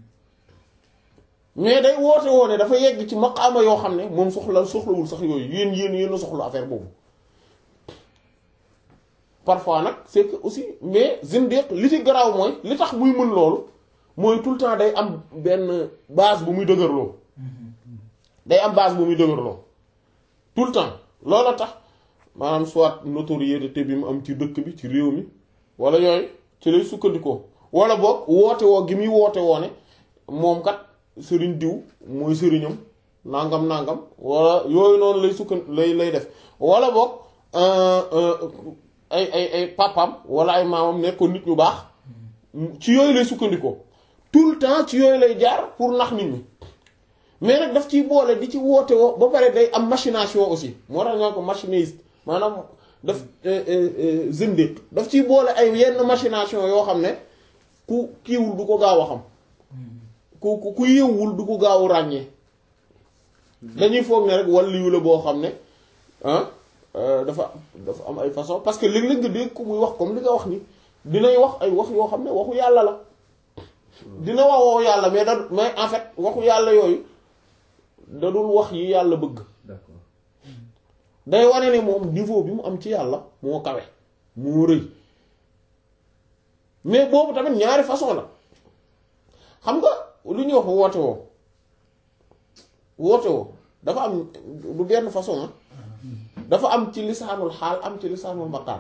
mais day woote woone dafa yegg ci maqaama yoo xam ne moom soxla soxlawul sax yooyu yéen yéen yéen a soxla affaire boobu parfois nag c'est que aussi mais zindiq li ci garaaw mooy li tax muy mën loolu mooy tout le temps day am benn base bu muy dëgërloo day am base bu muy dëgërloo tout le temps loola tax maanaam soit notoriété bi mu am ci dëkk bi ci réew mi wala yooyu ci lay sukkandikoo wala boog woote woo gi muy woote woone moom kat sëriñ diw mooy sëriñam nangam nangam wala yooyu noonu lay sukkan lay lay def wala boog ay ay ay papam wala ay maamam nekkoon nit ñu baax ci yooyu lay sukkandikoo tout le temps ci yooyu lay jaar pour nax nit ñi mais nag daf ciy boole di ci woote woo ba pare day am machination aussi moo tax ñoo ko machiniste maanaam daf zindiq daf ciy boole ay yenn machination yoo xam ne ku kiiwul du ko gaaw a xam ku ku ku yëwwul du ko gaaw ràññee dañuy foog ne rek wàllu la boo xam ne ah dafa dafa am ay façon parce que léeg-léeg nga dégg ku muy wax comme li nga wax ni dinay wax ay wax yoo xam ne waxu yàlla la dina wax waxu yàlla mais da mais en fait waxu yàlla yooyu da dul wax yi yàlla bëgg d'accord day wane ne moom niveau bi mu am ci yàlla moo kawe moo rëy mais boobu tamit ñaari façon la xam nga lu ñuy wax woote woo woote woo dafa am du benn façon ah dafa am ci lisaanul xaal am ci lisaanul maqaal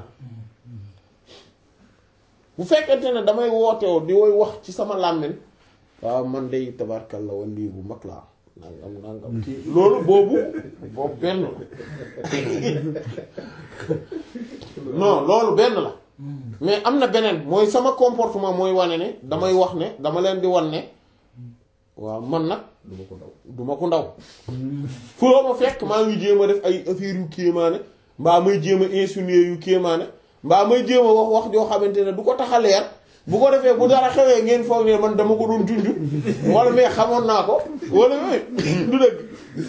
bu fekkente ne damay woote woo di woy wax ci sama làmmiñ waaw man day tabarkalla wala lii bu mag laa nangam nangam kii loolu boobu boobu benn la non loolu benn la mais am na beneen mooy sama comportement mooy wane ne damay wax ne dama leen di wan ne waaw man nag du ma ko daw duma ko ndaw foo ma fekk maa ngi jéem a def ay affaire yu kéemaane mbaa may jéem a insinuer yu kéemaane mbaa may jéem a wax wax joo xamante ne du ko tax a leer bu ko defee bu dara xewee ngeen foog ne man dama ko doon junj wala mais xamoon naa ko wala yooyu du dëgg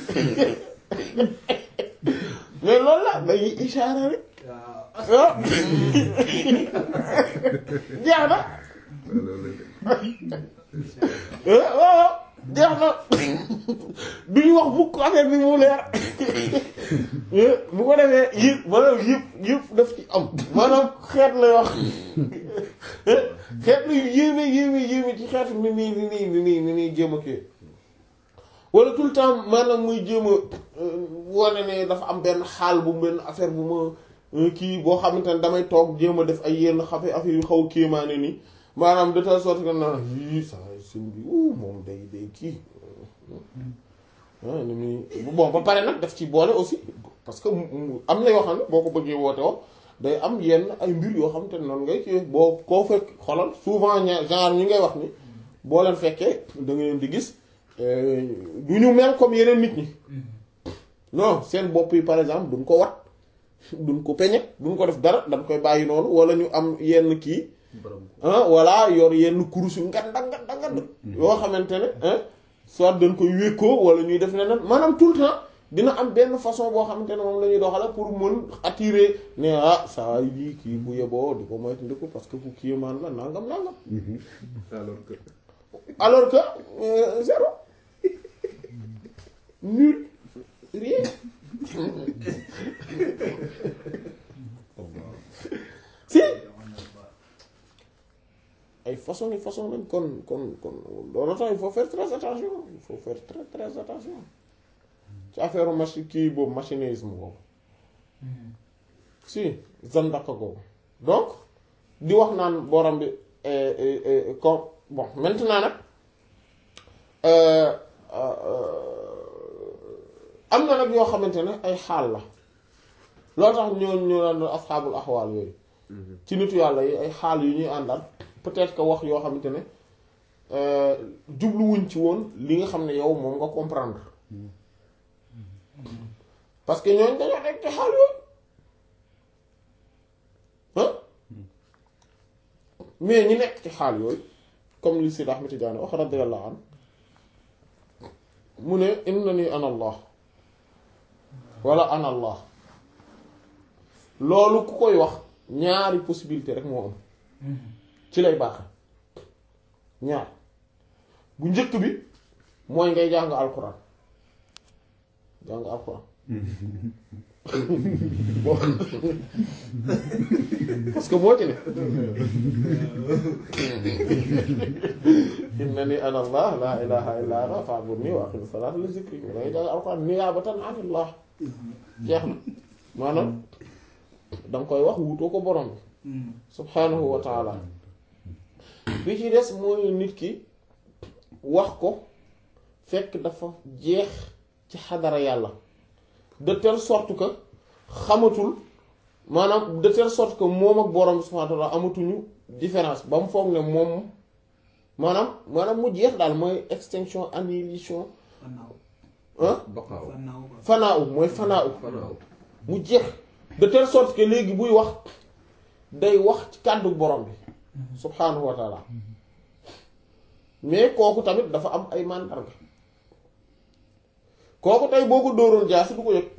mais loolu la dañuy ishaara rek ah jeex na loolu ah waaw jeex na duñu wax mukk affaire bi mu leer bu ko defee yëpp maanaam yëpp yëpp daf ci am maanaam xeet lay wax xeet lu yéeme yéeme yéeme ci xeetu ni nii ni nii ni nii ni nii jéem a kii wala tout le temps maanaam muy jéem a wane ne dafa am benn xaal bu benn affaire bu ma kii boo xamante ne damay toog jéem a def ay yenn xafe affaire yu xaw kéemaane nii maanaam de telle sorte que na yii saa sëñ bi uu moom day day kii ah ni muy bon ba pare nag daf ci boole aussi parce que am na yoo xam ne boo ko bëggee woote woo day am yenn ay mbir yoo xam te ne noonu ngay kii boo koo fekk xolal souvent ña genre ñi ngay wax ni boo leen fekkee da nga leen di gis du ñu mel comme yeneen nit ñi non seen bopp yi par exemple duñ ko wat duñ ko peñe duñ ko def dara dañ koy bàyyi noonu wala ñu am yenn kii borom ah voilà yor yenn kurus yu nganda nganda nganda yoo xamante ne ah soit dañ koy wékkoo wala ñuy def leneen maanaam tout le temps dina am benn façon boo xamante ne moom la ñuy doxale pour mën attirer ne ah saa yi kii bu yeboo di ko moytandiku parce que ku kii maan la nangam nangam alors que alors que euh, zéro nul rien si ay façon yi façon lañ kon kon kon loolu tax il faut faire très attention il faut faire très très attention ci affaire machine kii boobu machinisme boobu si zandaka boobu donc di wax naan borom bi comme bon maintenant nag euh, euh, am na nag yoo xamante ne ay xaal la loo tax ñoo ñoo daan asxaabul axwaal yooyu ci nitu yàlla yi ay xaal yu ñuy àndal peut-être que wax yoo xamante ne jubluwuñ ci woon li nga xam ne yow moom nga comprendre parce que ñooñ dañoo nekk ci xaal yooyu ah mais ñi nekk ci xaal yooyu comme li Sidi Ahmed Tidiane wax radiyallahu anhu mu ne innani ana allah wala ana allah loolu ku koy wax ñaari possibilité rek moo am ci lay baax ñaar bu njëkk bi mooy ngay jàng alxuraan jàng alxuraan parce que boo ci ne innani ana allah la ilaha illa ana fa'budni wa aqim salata li zikri da ngay jàng alxuraan niyaabatan anillah jeex na maanaam danga koy wax wutoo ko borom bi subhanahu wa taala bi ci des mooy nit ki wax ko fekk dafa jeex ci xadara yàlla de telle sorte que xamatul maanaam de telle sorte que moom ak borom bi subhanahu wa taala amatuñu différence ba mu foog ne moom maanaam maanaam mu jeex daal mooy extinction annihilation Fanaaw. ah baqaaw Fanaaw quoi. fanaaw mooy fanaaw fanaaw mu jeex de telle sorte que léegi buy wax day wax ci kàddu borom bi subhanahu wa taala mais kooku tamit dafa am ay màndarga kooku tey boo ko dóoroon jaasi du ko yëg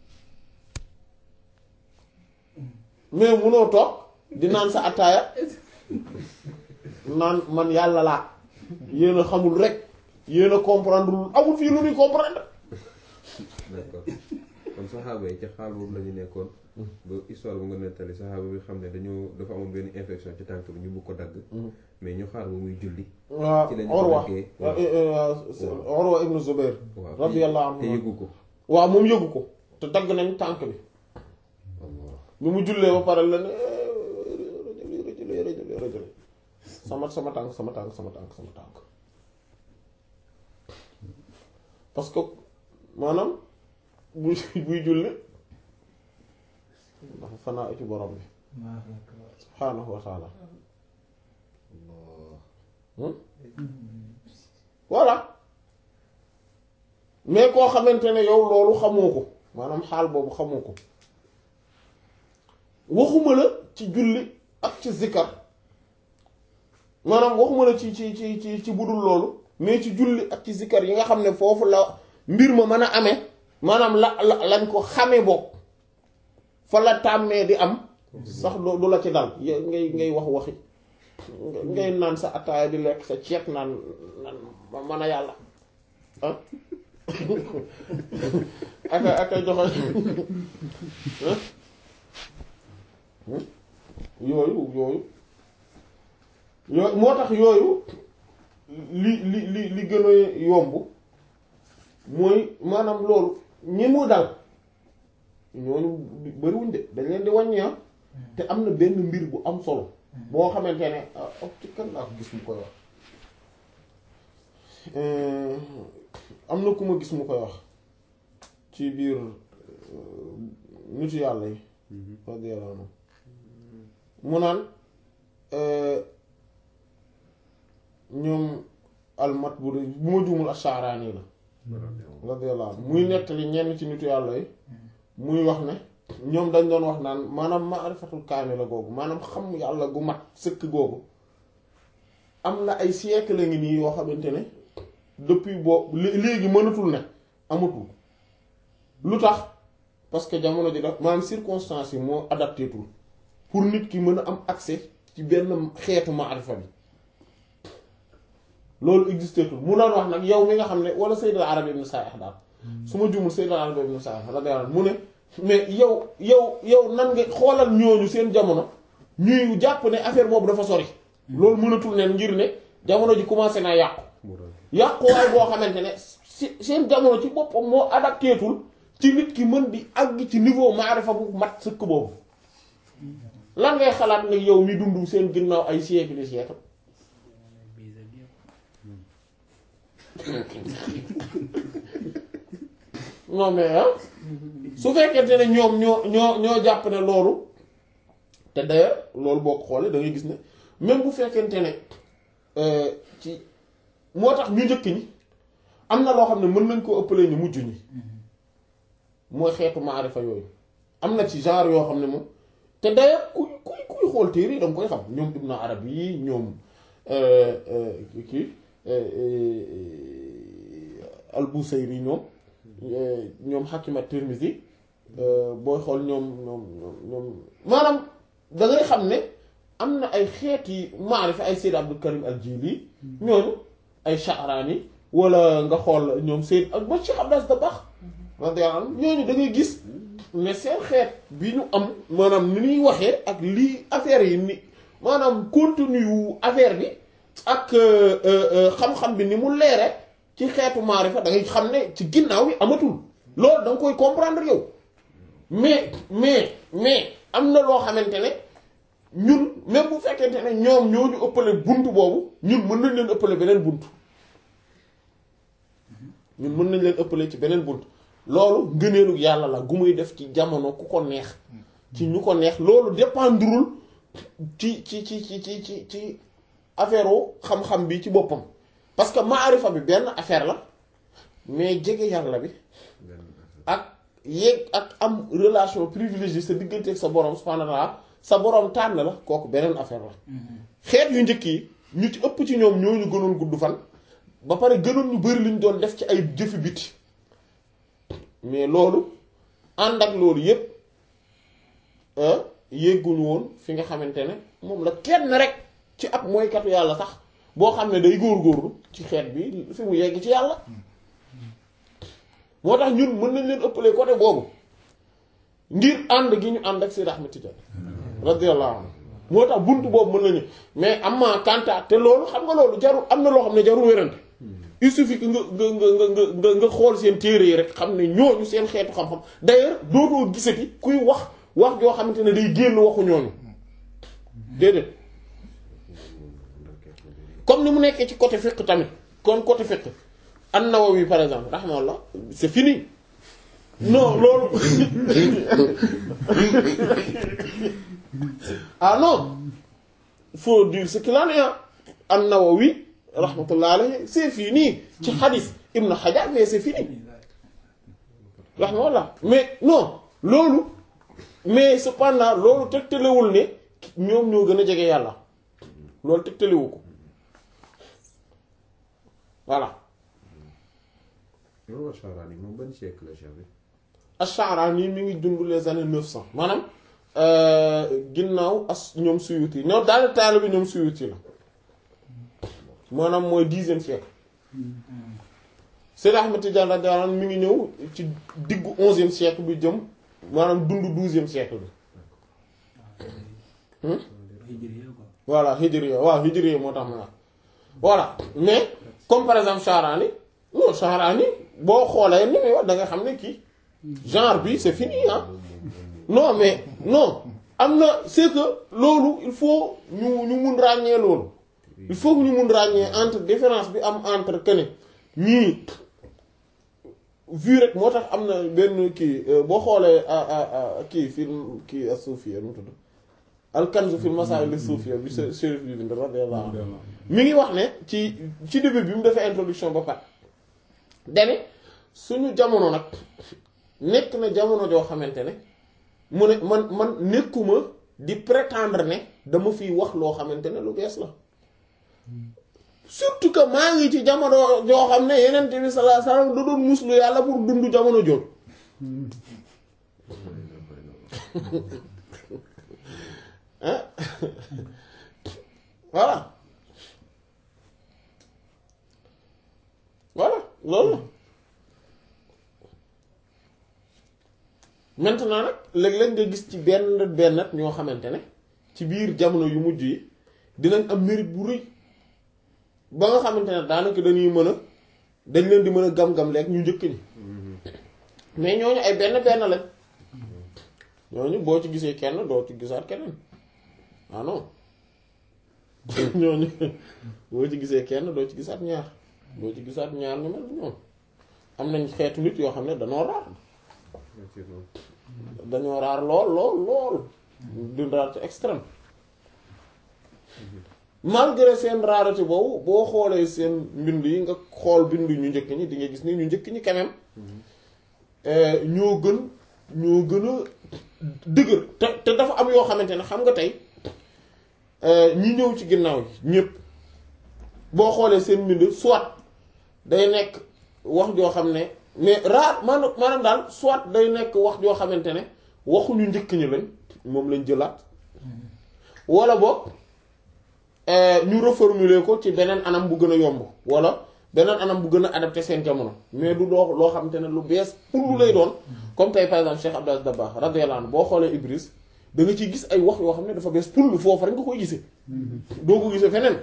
mais munoo toog di naan sa attaaya naan man yàlla laa yéen a xamul rek yéen a comprendre lul amul fii lu ñuy comprendre d'accord kon saxaaba yi ci xaal boobu la ñu nekkoon ba histoire bu nga nettali saxaaba bi xam ne dañoo dafa amoon benn infection ci tànk bi ñu bëgg ko dagg mais ñu xaar ba muy julli waaw ci lañu Urwa daggee Urwa ibnu Zubair waaw radiyallahu anhu te yëgu ko waaw moom yëgu ko te dagg nañ tànk bi Allah bi mu jullee ba pare la ne rëjëli rëjëli rëjëli rëjëli sama sama tànk sama tànk sama tànk sama tànk parce que maanaam buy buy julli dafa fanaa ci borom bi Allahu akbar. subhaanahu wa taala Allah voilà mais koo xamante ne yow loolu xamoo ko maanaam xaal boobu xamoo ko waxuma la ci julli ak ci zikkar maanaam waxuma la ci ci ci ci ci budul loolu mais ci julli ak ci zikkar yi nga xam ne foofu la mbir ma mën a amee maanaam la la lañ ko xamee bokk fa la tàmmee di am sax du du la ci dal ya- ngay ngay wax waxi ngay naan sa ataaya di lekk sa ceeb naan naan ma mën a yàlla ah aka aka joxe ah yooyu yooyu yooyu moo tax yooyu li li li li gën a yomb mooy maanaam loolu ñi mu dal ñooñu bariwuñ de dañ leen di wàññi ah te am na benn mbir bu am solo boo xamante ne ah oh, ci kan laa ko gis mu koy wax Euh, am na ku ma gis mu koy wax ci biir euh, nitu yàlla yi radiyallahu anhu mu naan euh, ñoom almat bu de bu ma juumul Ash'arani la radiyallahu anhu muy nettali ñenn ci nitu yàlla yi muy wax ne ñoom dañ doon wax naan maanaam maarifatul kaamila googu maanaam xam yàlla gu mat sëkk googu am na ay siècle la ngi nii yoo xamante ne depuis boobu lé- léegi mënatul ne amatul lu tax parce que jamono ji daf maanaam circonstances yi moo adapté tul pour nit ki mën a am accès ci benn xeetu maarifa bi loolu existé tul mu doon wax nag yow mi nga xam ne wala Sayyid al-Arabi ibn Sa'ih daal su ma jumul Sayyid al-Arabi ibn Sa'ih radiyallahu anhu mu ne mais yow yow yow nan nga xoolal ñooñu seen jamono ñuy jàpp ne affaire boobu dafa sori loolu mënatul ne ngir ne jamono ji commencé naa yàqu yàquwaay boo xamante ne si seen jamono ci boppam moo adapté tul ci nit ki mën di àgg ci niveau maarifa bu mat sëkk boobu lan ngay xalaat nag yow mi dund seen ginnaaw ay siècle de siècle non mais ah su fekkente ne ñoom ñoo ñoo ñoo jàpp ne loolu te d'ailleurs loolu boo ko xoolee da ngay gis ne même bu fekkente ne euh, ci moo tax ñu njëkk ñi am na loo xam ne mën nañ koo ëppalee ñu mujj ñi mooy xeetu maarifa yooyu am na ci genre yoo xam ne moom te d'ailleurs kuy kuy kuy xool téere yi da nga koy xam ñoom Ibn Arabi yi ñoom euh, euh, kii euh, euh, Al-Busayri ñoom euh, ñoom Hakim at-Tirmidhi euh, booy xool ñoom ñoom ñoom ñoom maanaam da ngay xam ne am na ay xeeti maarifa ay Sayyid Abdul Karim al-Jili ñooñu ay Sha'rani wala nga xool ñoom Sayyid ak ba Cheikh Abdas Dabakh radiyallahu anhu ñooñu da ngay gis ne seen xeet bi ñu am maanaam ni ñuy waxee ak lii affaire yi ni maanaam contenu wu affaire bi ak euh, euh, euh, xam-xam bi ni mu leere ci xeetu maarifa da ngay xam ne ci ginnaaw bi amatul loolu da nga koy comprendre yow mais mais mais am na loo xamante ne ñun même bu fekkente ne ñoom ñoo ñu ëppale bunt boobu ñun mën nañ leen ëppale beneen bunt ñun mën nañ leen ëppale ci beneen bunt loolu ngëneelu yàlla la gu muy def ci jamono ku ko neex ci ñu ko neex loolu dépendrul ci ci ci ci ci ci ci affaire u xam-xam bi ci boppam parce que maarifa bi benn affaire la mais jege yàlla bi ak yéeg ak am relation privilégiée sa diggante ak sa borom subhanahu wa ta'ala sa borom tànn la kooku beneen affaire la xeet yu njëkk yi ñu ci ëpp ci ñoom ñoo ñu gënoon gudd fan ba pare gënoon ñu bari lu ñu doon def ci ay jëfi biti mais loolu ànd ak loolu yépp yégguñu woon fi nga xamante ne moom la kenn rek ci ab mooykatu yàlla sax boo xam ne day góor-góorlu ci xeet bi fi mu yegg ci yàlla moo tax ñun mën nañ leen ëppalee côté boobu ngir ànd gi ñu ànd ak Seydi Ahmed Tidiane radiyallahu anhu moo tax bunt boobu mën nañu mais am ma kanta te loolu xam nga loolu jarul am na loo xam ne jarul wérante il suffit que nga nga nga nga nga nga xool seen téere yi rek xam ne ñooñu seen xeetu xam-xam d'ailleurs dootoo gisati kuy wax wax joo xamante ne day génn waxu ñooñu déedéet comme ni mu nekkee ci côté fiqh tamit comme côté fiqh an-Nawawi par exemple rahmallah c'est fini non loolu ah non faut dire ce qu'il en est an-Nawawi rahmatullah alayhi c'est fini ci hadith Ibn Hajar mais c'est fini rahmatullah mais non loolu mais cependant loolu tegtalewul ne ñoom ñoo gën a jege yàlla loolu tegtalewu ko voilà Imam Ash-Sharani moom ban siècle la Cheikh bi Ash-Sha'rani mi ngi dund les années neuf cent maanaam ginnaaw as ñoom Suyuti ñoom daal taal bi ñoom Suyuti la maanaam mooy dixième siècle Seydi Ahmed Tidiane radiyallahu anhu mi ngi ñëw ci diggu onzième siècle bi jëm maanaam dund douzième siècle bi hijriya quoi voilà hijriya waaw hijriya moo tax ma wax voilà mais comme par exemple Sha'rani non Sha'rani boo xoolee ni muy wax da nga xam ne kii genre bi c'est fini ah non mais non am na c'est que loolu il faut ñu ñu mun ràññee loolu il faut que ñu mun ràññee entre différence bi am entre que ne ñii vu rek moo tax am na benn kii boo xoolee kii film kii as-Sufiyya nu mu tudd al-Kanz fil Masaa'il as-Sufiyya bi Chérif bi bind radiyallahu anhu mi ngi wax ne ci ci début bi mu defee introduction ba pare dane suñu jamono nag nekk na jamono joo xamante ne mu ne man man nekkuma di prétendre ne dama fiy wax loo xamante ne lu bees la surtout que maa ngi ci jamono joo xam ne yeneen bi sallallahu alayhi wasallam da doon muslu yàlla pour dund jamono jooju ah voilà voilà loolu maintenant nag léeg-léeg nga gis ci benn benn ñoo xamante ne ci biir jamono yu mujj yi dinañ am mérite bu rëy ba nga xamante ne daanaka dañuy mën a dañ leen di mën a gam-gam leeg ñu njëkk ñi mais ñooñu ay benn benn lañ ñooñu boo ci gisee kenn doo ci gisaat keneen ah non ñooñu boo ci gisee kenn doo ci gisaat ñaar doo ci gisaat ñaar ñu mel ñoom am nañ xeetu nit yoo xam ne dañoo raar effectivement dañoo raar lool lool lool du raar ci extrême malgré seen rareté boobu boo xoolee seen mbind yi nga xool bindu ñu njëkk ñi di nga gis ni ñu njëkk ñi quand même ñoo gën ñoo gën a dëgër te te dafa am yoo xamante ne xam nga tey ñi ñëw ci ginnaaw yi ñépp boo xoolee seen mbind soit day nekk wax joo xam ne mais raar maanaam maanaam daal soit day nekk wax joo xamante ne waxuñu njëkk ñi lañ moom lañ jëlaat wala boog ñu reformuler ko ci beneen anam bu gën a yomb wala beneen anam bu gën a adapté seen jamono mais du doo loo xamante ne lu bees pour lu lay doon comme tey par exemple Cheikh Abdou Aziz Dabakh radiyallahu anhu boo xoolee Ibris da nga ciy gis ay wax yoo xam ne dafa bees pour lu foofu rek nga koy gisee doo ko gisee feneen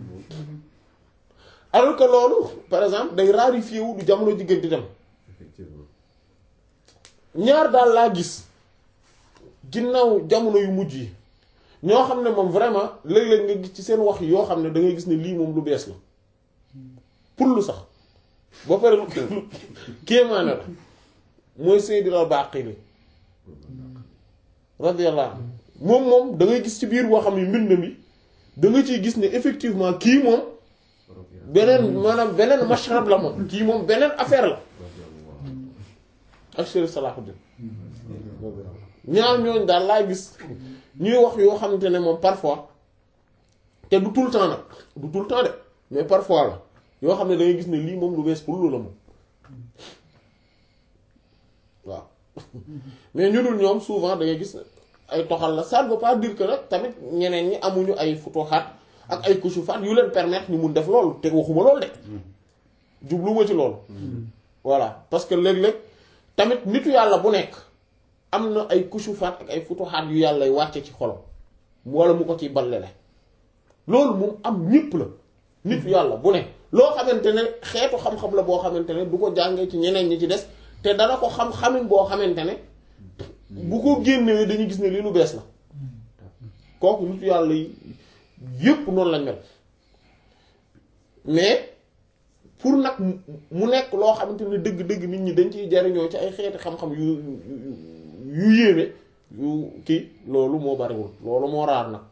alors que loolu par exemple day raarifié wu du jamono jigéen di dem effectivement ñaar daal laa gis ginnaaw jamono yu mujj yi ñoo xam ne moom vraiment léeg-léeg nga gis ci seen wax yoo xam ne da ngay gis ne lii moom lu bees la pour lu sax ba pare lu lu kéemaane la mooy Seydil Al-Baqili radiyallahu anhu moom moom da ngay gis ci biir boo xam ne mbind mi da nga ciy gis ne effectivement kii moom beneen maanaam beneen mashrab la moom kii moom beneen affaire la ak Chérif Salahuddin ñaar ñooñ daal laa gis ñuy wax yoo xamante ne moom parfois te du tout le temps nag du tout le temps de mais parfois la yoo xam ne da ngay gis ne lii moom lu bees pour lu la moom waaw mais ñu dul ñoom souvent da ngay gis ay toxal la ça ne veut pas dire que nag tamit ñeneen ñi amuñu ay futuhaat ak ay kusufaat yu leen permettre ñu mun def loolu te waxuma loolu de jubluwuma ci loolu voilà parce que léeg-léeg tamit nitu yàlla bu nekk am na ay kusufaat ak ay futuhaat yu yàlla wàcce ci xolam wala mu ko ci ballele loolu moom am ñépp la nitu yàlla bu ne loo xamante ne xeetu xam-xam la boo xamante ne du ko jàngee ci ñeneen ñi ci des te dana ko xam xamin boo xamante ne bu ko génnewee dañuy gis ne lii lu bees la kooku nitu yàlla yi yépp noonu lañ mel mais pour nag mu nekk loo xamante ne dëgg-dëgg nit ñi dañ ciy jariñoo ci ay xeeti xam-xam yu yu yéeme yu kii loolu moo bariwul loolu moo raar nag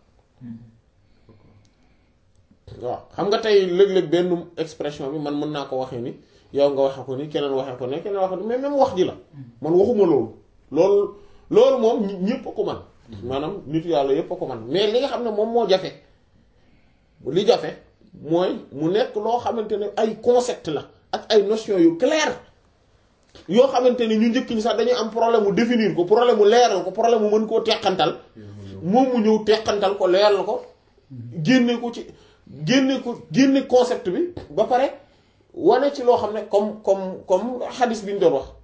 waaw xam nga tey léeg-léeg benn expression bi man mën naa ko waxee ni yow nga waxe ko ni keneen waxe ko ne keneen waxe ko ni mais même wax ji la man waxuma loolu loolu loolu moom ñépp a ko man maanaam nitu yàlla yépp a ko man mais li nga xam ne moom moo jafe li jafe mooy mu nekk loo xamante ne ay concept la ak ay notion yu clair yoo xamante ne ñu njëkk ñi sax dañuy am problème mu définir ko problème mu leeral ko problème mu mën koo teqantal moom mu ñëw teqantal ko leeral ko génne ko ci génne ko génne concept bi ba pare wane ci loo xam ne comme comme comme xadis bi ñu doon wax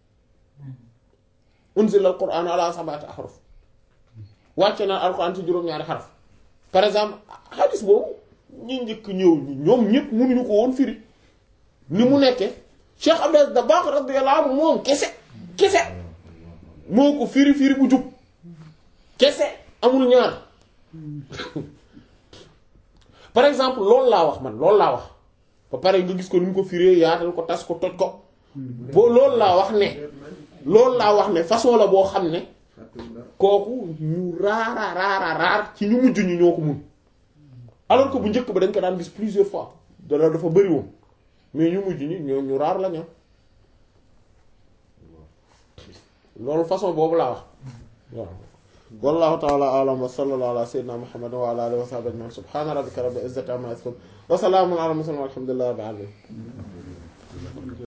unzila al quran ala sab'ati ahruf wàcce na alquran ci juróom-ñaari xaraf par exemple xadis boobu ñi njëkk ñëw ñoom ñëpp mënuñu ko woon firi ni mu nekkee Cheikh Abdel Dabakh radiyallahu anhu moom kese kese moo ko firi firi bu jub kese amul ñaar par exemple loolu laa wax man loolu laa wax ba pare nga gis ko ni mu ko firee yaatal ko tas ko toj ko boo loolu laa wax ne loolu laa wax ne façon la boo xam ne kooku ñu raara raara raar ci ñu mujj ñu ñoo ko mun alors que bu njëkk ba dañ ko daan gis plusieurs fois dala dafa bëri woon mais ñu mujj ñi ñoo ñu raar la ña loolu façon boobu laa wax waaw wallahu ta'ala a'lam wa sallallahu ala sayyidina muhammad wa ala alihi wa sahbihi ajma'in subhana rabbika rabbil izzati amma yasifun wa salamun ala mursalin walhamdulillahi rabbil alamin